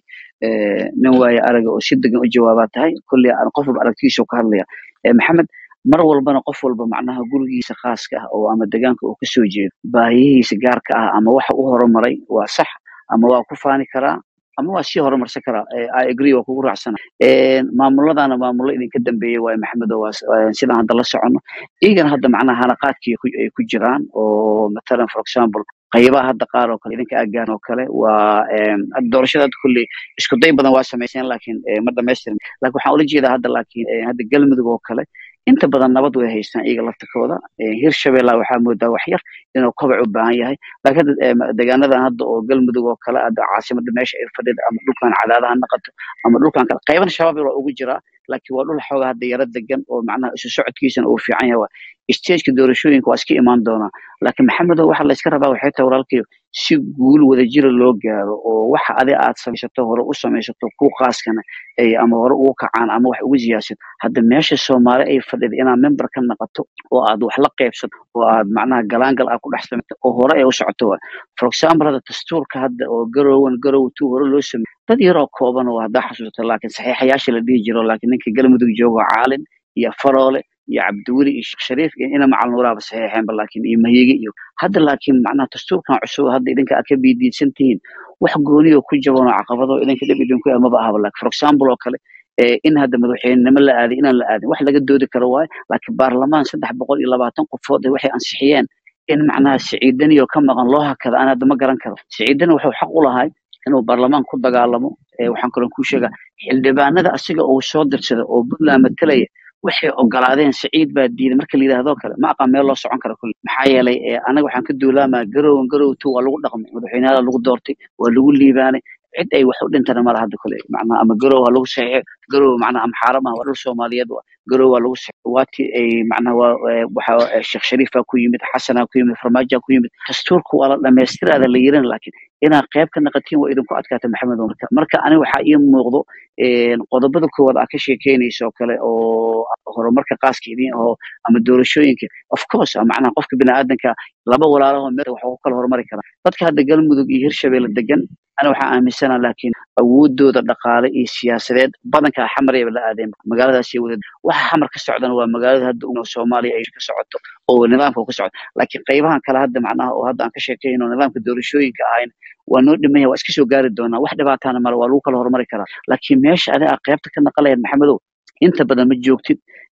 Speaker 6: nin waaye araga oo si degan u jawaabaa tahay kulli aan qof walba aragtiisa ka hadlaya Eh, maxamed mar walbana qof walba macnaha gurigiisa khaaska ah oo ama deegaanka uu kasoo jeedo baahiyihiisa gaarka ah ama waxa u horumaray waa sax ama waa ku faani karaa ama waa sii horumarsan karaa Eh, i agree waa kugu raacsana maamuladana maamulo idinka dambeeyey waaye maxamed oo waa s- waa sidaan hadda la socono iyagana hadda macnaha hanaqaadkii ku- ay ku jiraan oo matalan for example qaybaha hadda qaar oo kale idinka agaan oo kale waa em, hadda doorashada hadda kulli isku day badan waa samayseen laakiin eh, ma dhamaystirin laakiin waxaan ula jeedaa hadda laakiin eh, hadda galmudug oo kale inta badan nabad way haystaan iyaga laftakooda Eh, hirshabella waxaa moodaa wax yar inuu kobac u baahan yahay laakiin hadda eh, ma- deegaanadan hadda oo galmudug oo kale hadda caasimada meesha ay fadhida ama dhulkan cadaadaha naqato ama dhulkan kale qayban shabaab waa ugu jiraa laakiin waa dhul xoogaa hadda yara degan oo macnaha isu socodkiisana uu fiican yahay stageka doorashooyinka waa iska imaan doonaa laakiin maxamedow waxa la iska rabaa waxay tahay walaalkayo si guul wadajira loo gaaro oo waxa adi aad samaysato hore u samaysato ku qaaskana ay ama hore ugu kacaan ama wax ugu siyaasad hadda meesha soomaali ay fadhida inaad member ka naqato oo aad wax la qaybsato oo aad macnaha galaangal aad ku dhex samayto oo hore ay u socoto waa for example hadda dastuurka hadda oo garowan garow two hore loo sameeyey dad yaroo kooban oo haddaa xasuusato laakiin saxiixayaasha la dhihi jiro laakiin ninka galmudug jooga caalin iyo faroole iyo cabdiweli iyo sheekh shariif iyo ina macal nuuraaba saxiixeenba laakiin iyo mahiyige iyo hadda laakiin macnaha dastuurkan cusub hadda idinka aad ka biidiidsan tihiin wax gooniyo ku jaban oo caqabado idinka dhib idinku ah maba ahaba laakiin for example oo kale ee in hadda madaxweynenimo la aaday inaan la aadin wax laga doodi karo waaye laakiin baarlamaan saddex boqol iyo labaatan qofood waxay ansixiyeen in macnaha siciidaniyo ka maqan loo hakada aan hadda ma garan karo siciidani wuxuu xaq u lahay inuu baarlamaan ku dagaalamo ee waxaan kaloo kuu sheegaa xildhibaanada asiga uu soo dirsada oo puntland matalaya waxay ogolaadeen siciid baa diiday marka la yidhahdoo kale ma aqaan meel loo socon karo kulli maxaa yeelay ee anaga waxaan ka duulaamaa garowan garow tu waa lagu dhaqmay madaxweynaha lagu doortay waa lagu liibaanay cid ay wax u dhintana mala hadda kule macnaha ama garow ha lagu saxiixo garow macnaha ama xaarama waa dhul soomaaliyeed waa garow waa lagu saxiixo waati ay macnaha waa ee, waxa ee, sheekh shariifaa ku yimid xasanaa ku yimid farmaajaa ku yimid dastuurka waa la dhamaystiraada la yirin laakiin inaad qayb ka naqatiin waa idinku adkaata maxamed oo marka marka aniga waxaa ii muuqdo een, qodobada koowaad aa ka sheekeynayso oo kale oo horumarka qaaska idin aho ama doorashooyinka of course ah, macnaha qofka biniaadanka laba walaalaho meel wax ku kala horumari karaa dadka hadda galmudug iyo hirshabelle degan ana waxaa aaminsana laakiin awoodooda dhaqaale iyo siyaasadeed badankaa xamarayba la aadeen magaaladaas iyo wada waxa xamar ka socdana waa magaalada hadda u soomaaliya ay ka socoto oo nidaamka uu ka socdo laakiin qaybahan kale hadda macnaha oo hadda aan ka sheekayno nidaamka doorashooyinka ahayn waa noo dhiman yahay waa iska soo gaari doonaa wax dhibaatana male waa lagu kala horumari karaa laakiin meesha adiga aad qaybta ka naqalayaad maxamedow inta badan ma joogtid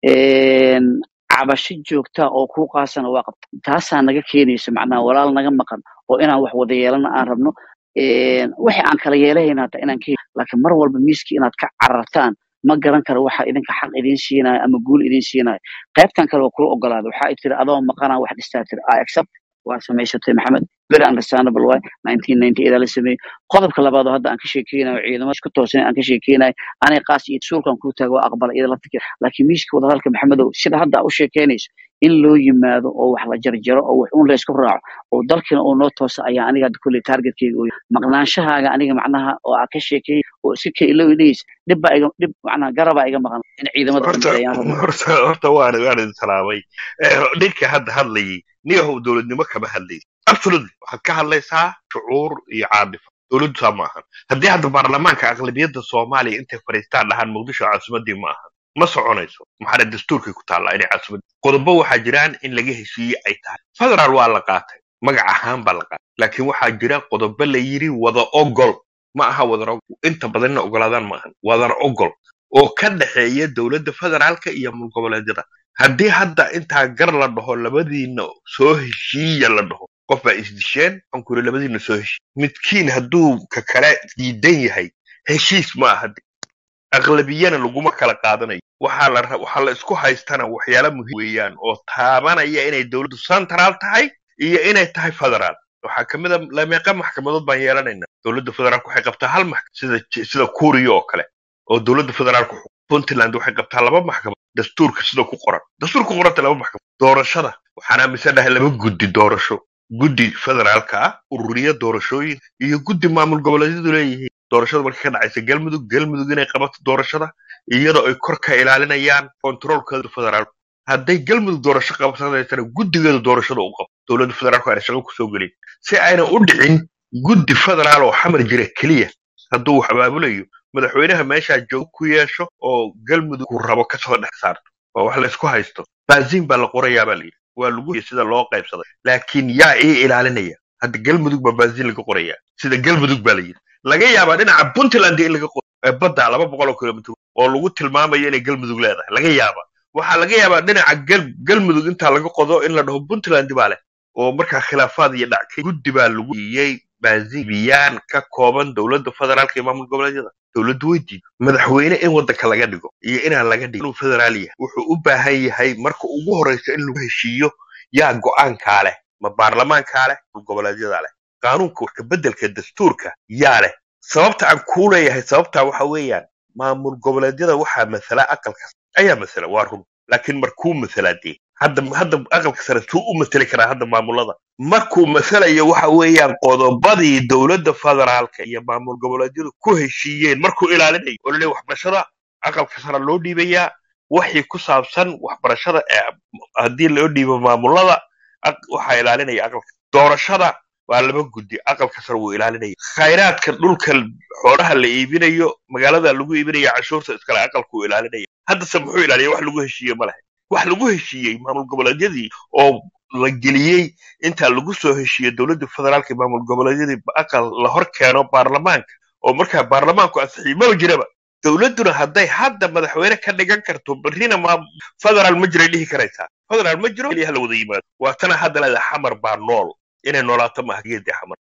Speaker 6: een, cabasho joogta oo kuu qaasana waa qabta taasaa naga keenaysa macnaha walaal naga maqan oo inaan wax wada yeelana aan rabno een, wixii aan kala yeelahayna hata inaan ka hel laakiin mar walba miiskii inaad ka carartaan ma garan karo waxa idinka xaq idiin siinayo ama guul idiin siinayo qaybtan kale waa kula ogolaaday waxa ay tiri adoo maqanaa wax dhistaa tiri i accept waa samaysatay maxamed very understandable way 1998 la sameeyey qodobka labaad oo hadda aan ka sheekeynayo ciidamada isku toosan aan ka sheekeynayo anay qaas iyo suulkan ku taago waa aqbala iyada la fikir laakiin miiska wadahadalka maxamedow sida hadda aad u sheekeynayso in loo yimaado oo wax la jarjaro oo wax un la isku raaco oo dalkina uu noo toosa ayaa aniga hadda kolley targetkeyga uu yahay maqnaanshahaaga aniga macnaha oo aad ka sheekeeyey oo iska ka iloowi dhehaysa dhib baa iga dhib macnaha garabaa iga maqan in ciidamada
Speaker 8: horta
Speaker 6: dambe ayaan rabaa
Speaker 8: horta horta waan waan idin salaamay Eh, ninka hadda hadlayay niyahow dowladnimo kama hadlaysa absolutely waxaad ka hadlaysaa shucuur iyo caadifo dowladdu saa ma ahan haddii hadda baarlamaanka aqlabiyadda soomaaliya intay fadhiistaan dhahaan muqdisho caasimadii ma ahan ma soconayso maxaana dastuurkay ku taallaa inay caasimad qodobo waxaa jiraan in laga heshiiyey ay tahay federaal waa la qaatay magac ahaan baa la qaatay laakiin waxaa jira qodobo la yiri wada ogol ma aha wadar ogol inta badan inay ogolaadaan ma ahan wadar ogol oo ka dhexeeya dowladda federaalka iyo mulgoboleedyada haddii hadda intaa gar la dhaho labadiina soo heshiiya la dhaho qof baa isdisheen waxaan ku yidhi labadiina soo heshiiya midkiin hadduu ka kale diidan yahay heshiis ma aha aqlabiyana laguma kala qaadanayo waxaa la ra- waxaa la isku haystana waxyaala muhiim weeyaan oo taabanaya inay dowladdu central tahay iyo inay tahay federaal waxaa kamid a lameeqa maxkamadood baan yeelanaynaa dowladda federaalku waxay qabtaa hal maxkamad sida J- sida kuuriya oo kale oo dowladda federaalku xukuma. puntland waxay qabtaa laba maxkamad dastuurka sida ku qoran dastuurka ku qoranta laba maxkamad doorashada waxaan aaminsanahay laba guddi doorasho guddi federaalka ah ururiya doorashooyin iyo guddi maamul goboleedyadu leeyihiin doorashada markay ka dhacaysa galmudug galmudug inay qabato doorashada iyadoo ay kor ka ilaalinayaan kontroolkeeda federaalku hadday galmudug doorasho qabsanaysana guddigeeda doorashada u qabo dowladda federaalku ayna shaqo kusoo gelin si ayna u dhicin guddi federaal oo xamar jira keliya hadduu wax abaabulayo madaxweynaha meeshaa joog ku yeesho oo galmudug uu rabo kasoo dhex saarto waa wax laysku haysto baasiin baa la qorayaa baa layidhi waa lagu sida loo qaybsaday laakiin yaa ii ilaalinaya hadda galmudug baa baasiin laga qorayaa sida galmudug baa layidhi laga yaabaa dhinaca puntland in laga qoro ee badda laba boqol oo kilomitr oo lagu tilmaamayo inay galmudug leedahay laga yaabaa waxaa laga yaabaa dhinaca gal galmudug intaa laga qodo in la dhaho puntland baa leh oo markaa khilaafaad iyo dhac guddi baa lagu siiyey baazibiyaan ka kooban dowladda federaalka iyo maamul goboleedyada dowladdu way diiday madaxweyne in waddanka laga dhigo iyo inaan laga dhigin inuu federaal yahay wuxuu u baahan yahay marka ugu horreysa in lagu heshiiyo yaa go'aankaa leh ma baarlamaankaa leh maamul goboleedyadaa leh qaanuunka wax ka beddelka dastuurka yaa leh sababta aan kuu leeyahay sababtaa waxa weeyaan maamul goboleedyada waxaa masala aqalka ayaa masala waa run laakiin markuu masalaa dee hadda hadda aqalka sare suu u masali karaa hadda maamulada markuu masalayo waxa weeyaan qodobadii dowladda federaalka iyo maamul goboleedyadu ku heshiiyeen markuu ilaalinayo oo laleeyahay waxbarashada aqalka sare loo dhiibayaa wixii ku saabsan waxbarashada ee haddii loo dhiibo maamulada aq- waxaa ilaalinaya aqalka doorashada waa laba guddi aqalka sare wuu ilaalinaya khayraadka dhulka xoolaha la iibinayo magaalada lagu iibinaya cashuurta iskale aqalka wuu ilaalinaya haddase muxuu ilaaliya wax lagu heshiiye ma lehe wax lagu heshiiyey maamul goboleedyadii oo la geliyey inta lagu soo heshiiyey dowladda federaalka iyo maamul goboleedyadii aqal la hor keeno baarlamaanka oo markaa baarlamaanku ansixiyey maba jiraba dowladduna hadday hadda madaxweyne ka dhigan karto berrina ma federaal ma jiray dhihi karaysaa federaal ma jiro keliya hala wada yimaado waa tana hadda leedahay xamar baa nool inay noolaato maaha geedii xamar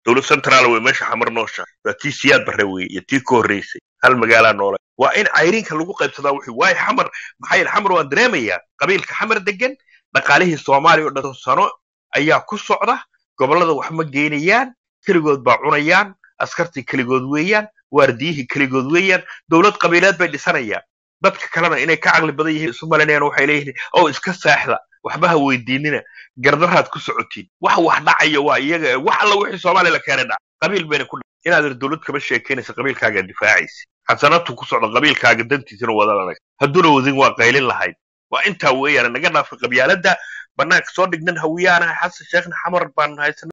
Speaker 8: dowlad central wey meesha xamar noosha waa tii siyaad barre wey iyo tii ka horreysay hal magaalaa noole waa in cayrinka lagu qaybsadaa wixii waayo xamar maxaa yeele xamar waan dareemayaa qabiilka xamar degan dhaqaalihii soomaaliya oo dhan sano ayaa ku socda gobollada wax ma geynayaan keligood baa cunayaan askartii keligood weeyaan waardiyihii keligood weeyaan dowlad qabiileed bay dhisanayaan dadka kalena inay ka caqli badan yihiin isu malinayaan waxay leeyihiin oo iska saaxda waxba ha weydiinina gardaraad ku socotiin wax wax dhacaya waa iyaga wax alla wixii soomaaliya la keenay dhac qabiil bayna ku dhac inaad ir dowlad kama sheekeynaysa qabiilkaagaa difaacaysa xasanatu ku socda qabiilkaaga dantiisana wadalanay hadduuna wadin waa qaylin lahayd waa intaa weeyaan naga dhaafay qabyaaladda banaanka soo dhignan hawiyaanaha xasan sheekhna xamar baan haysan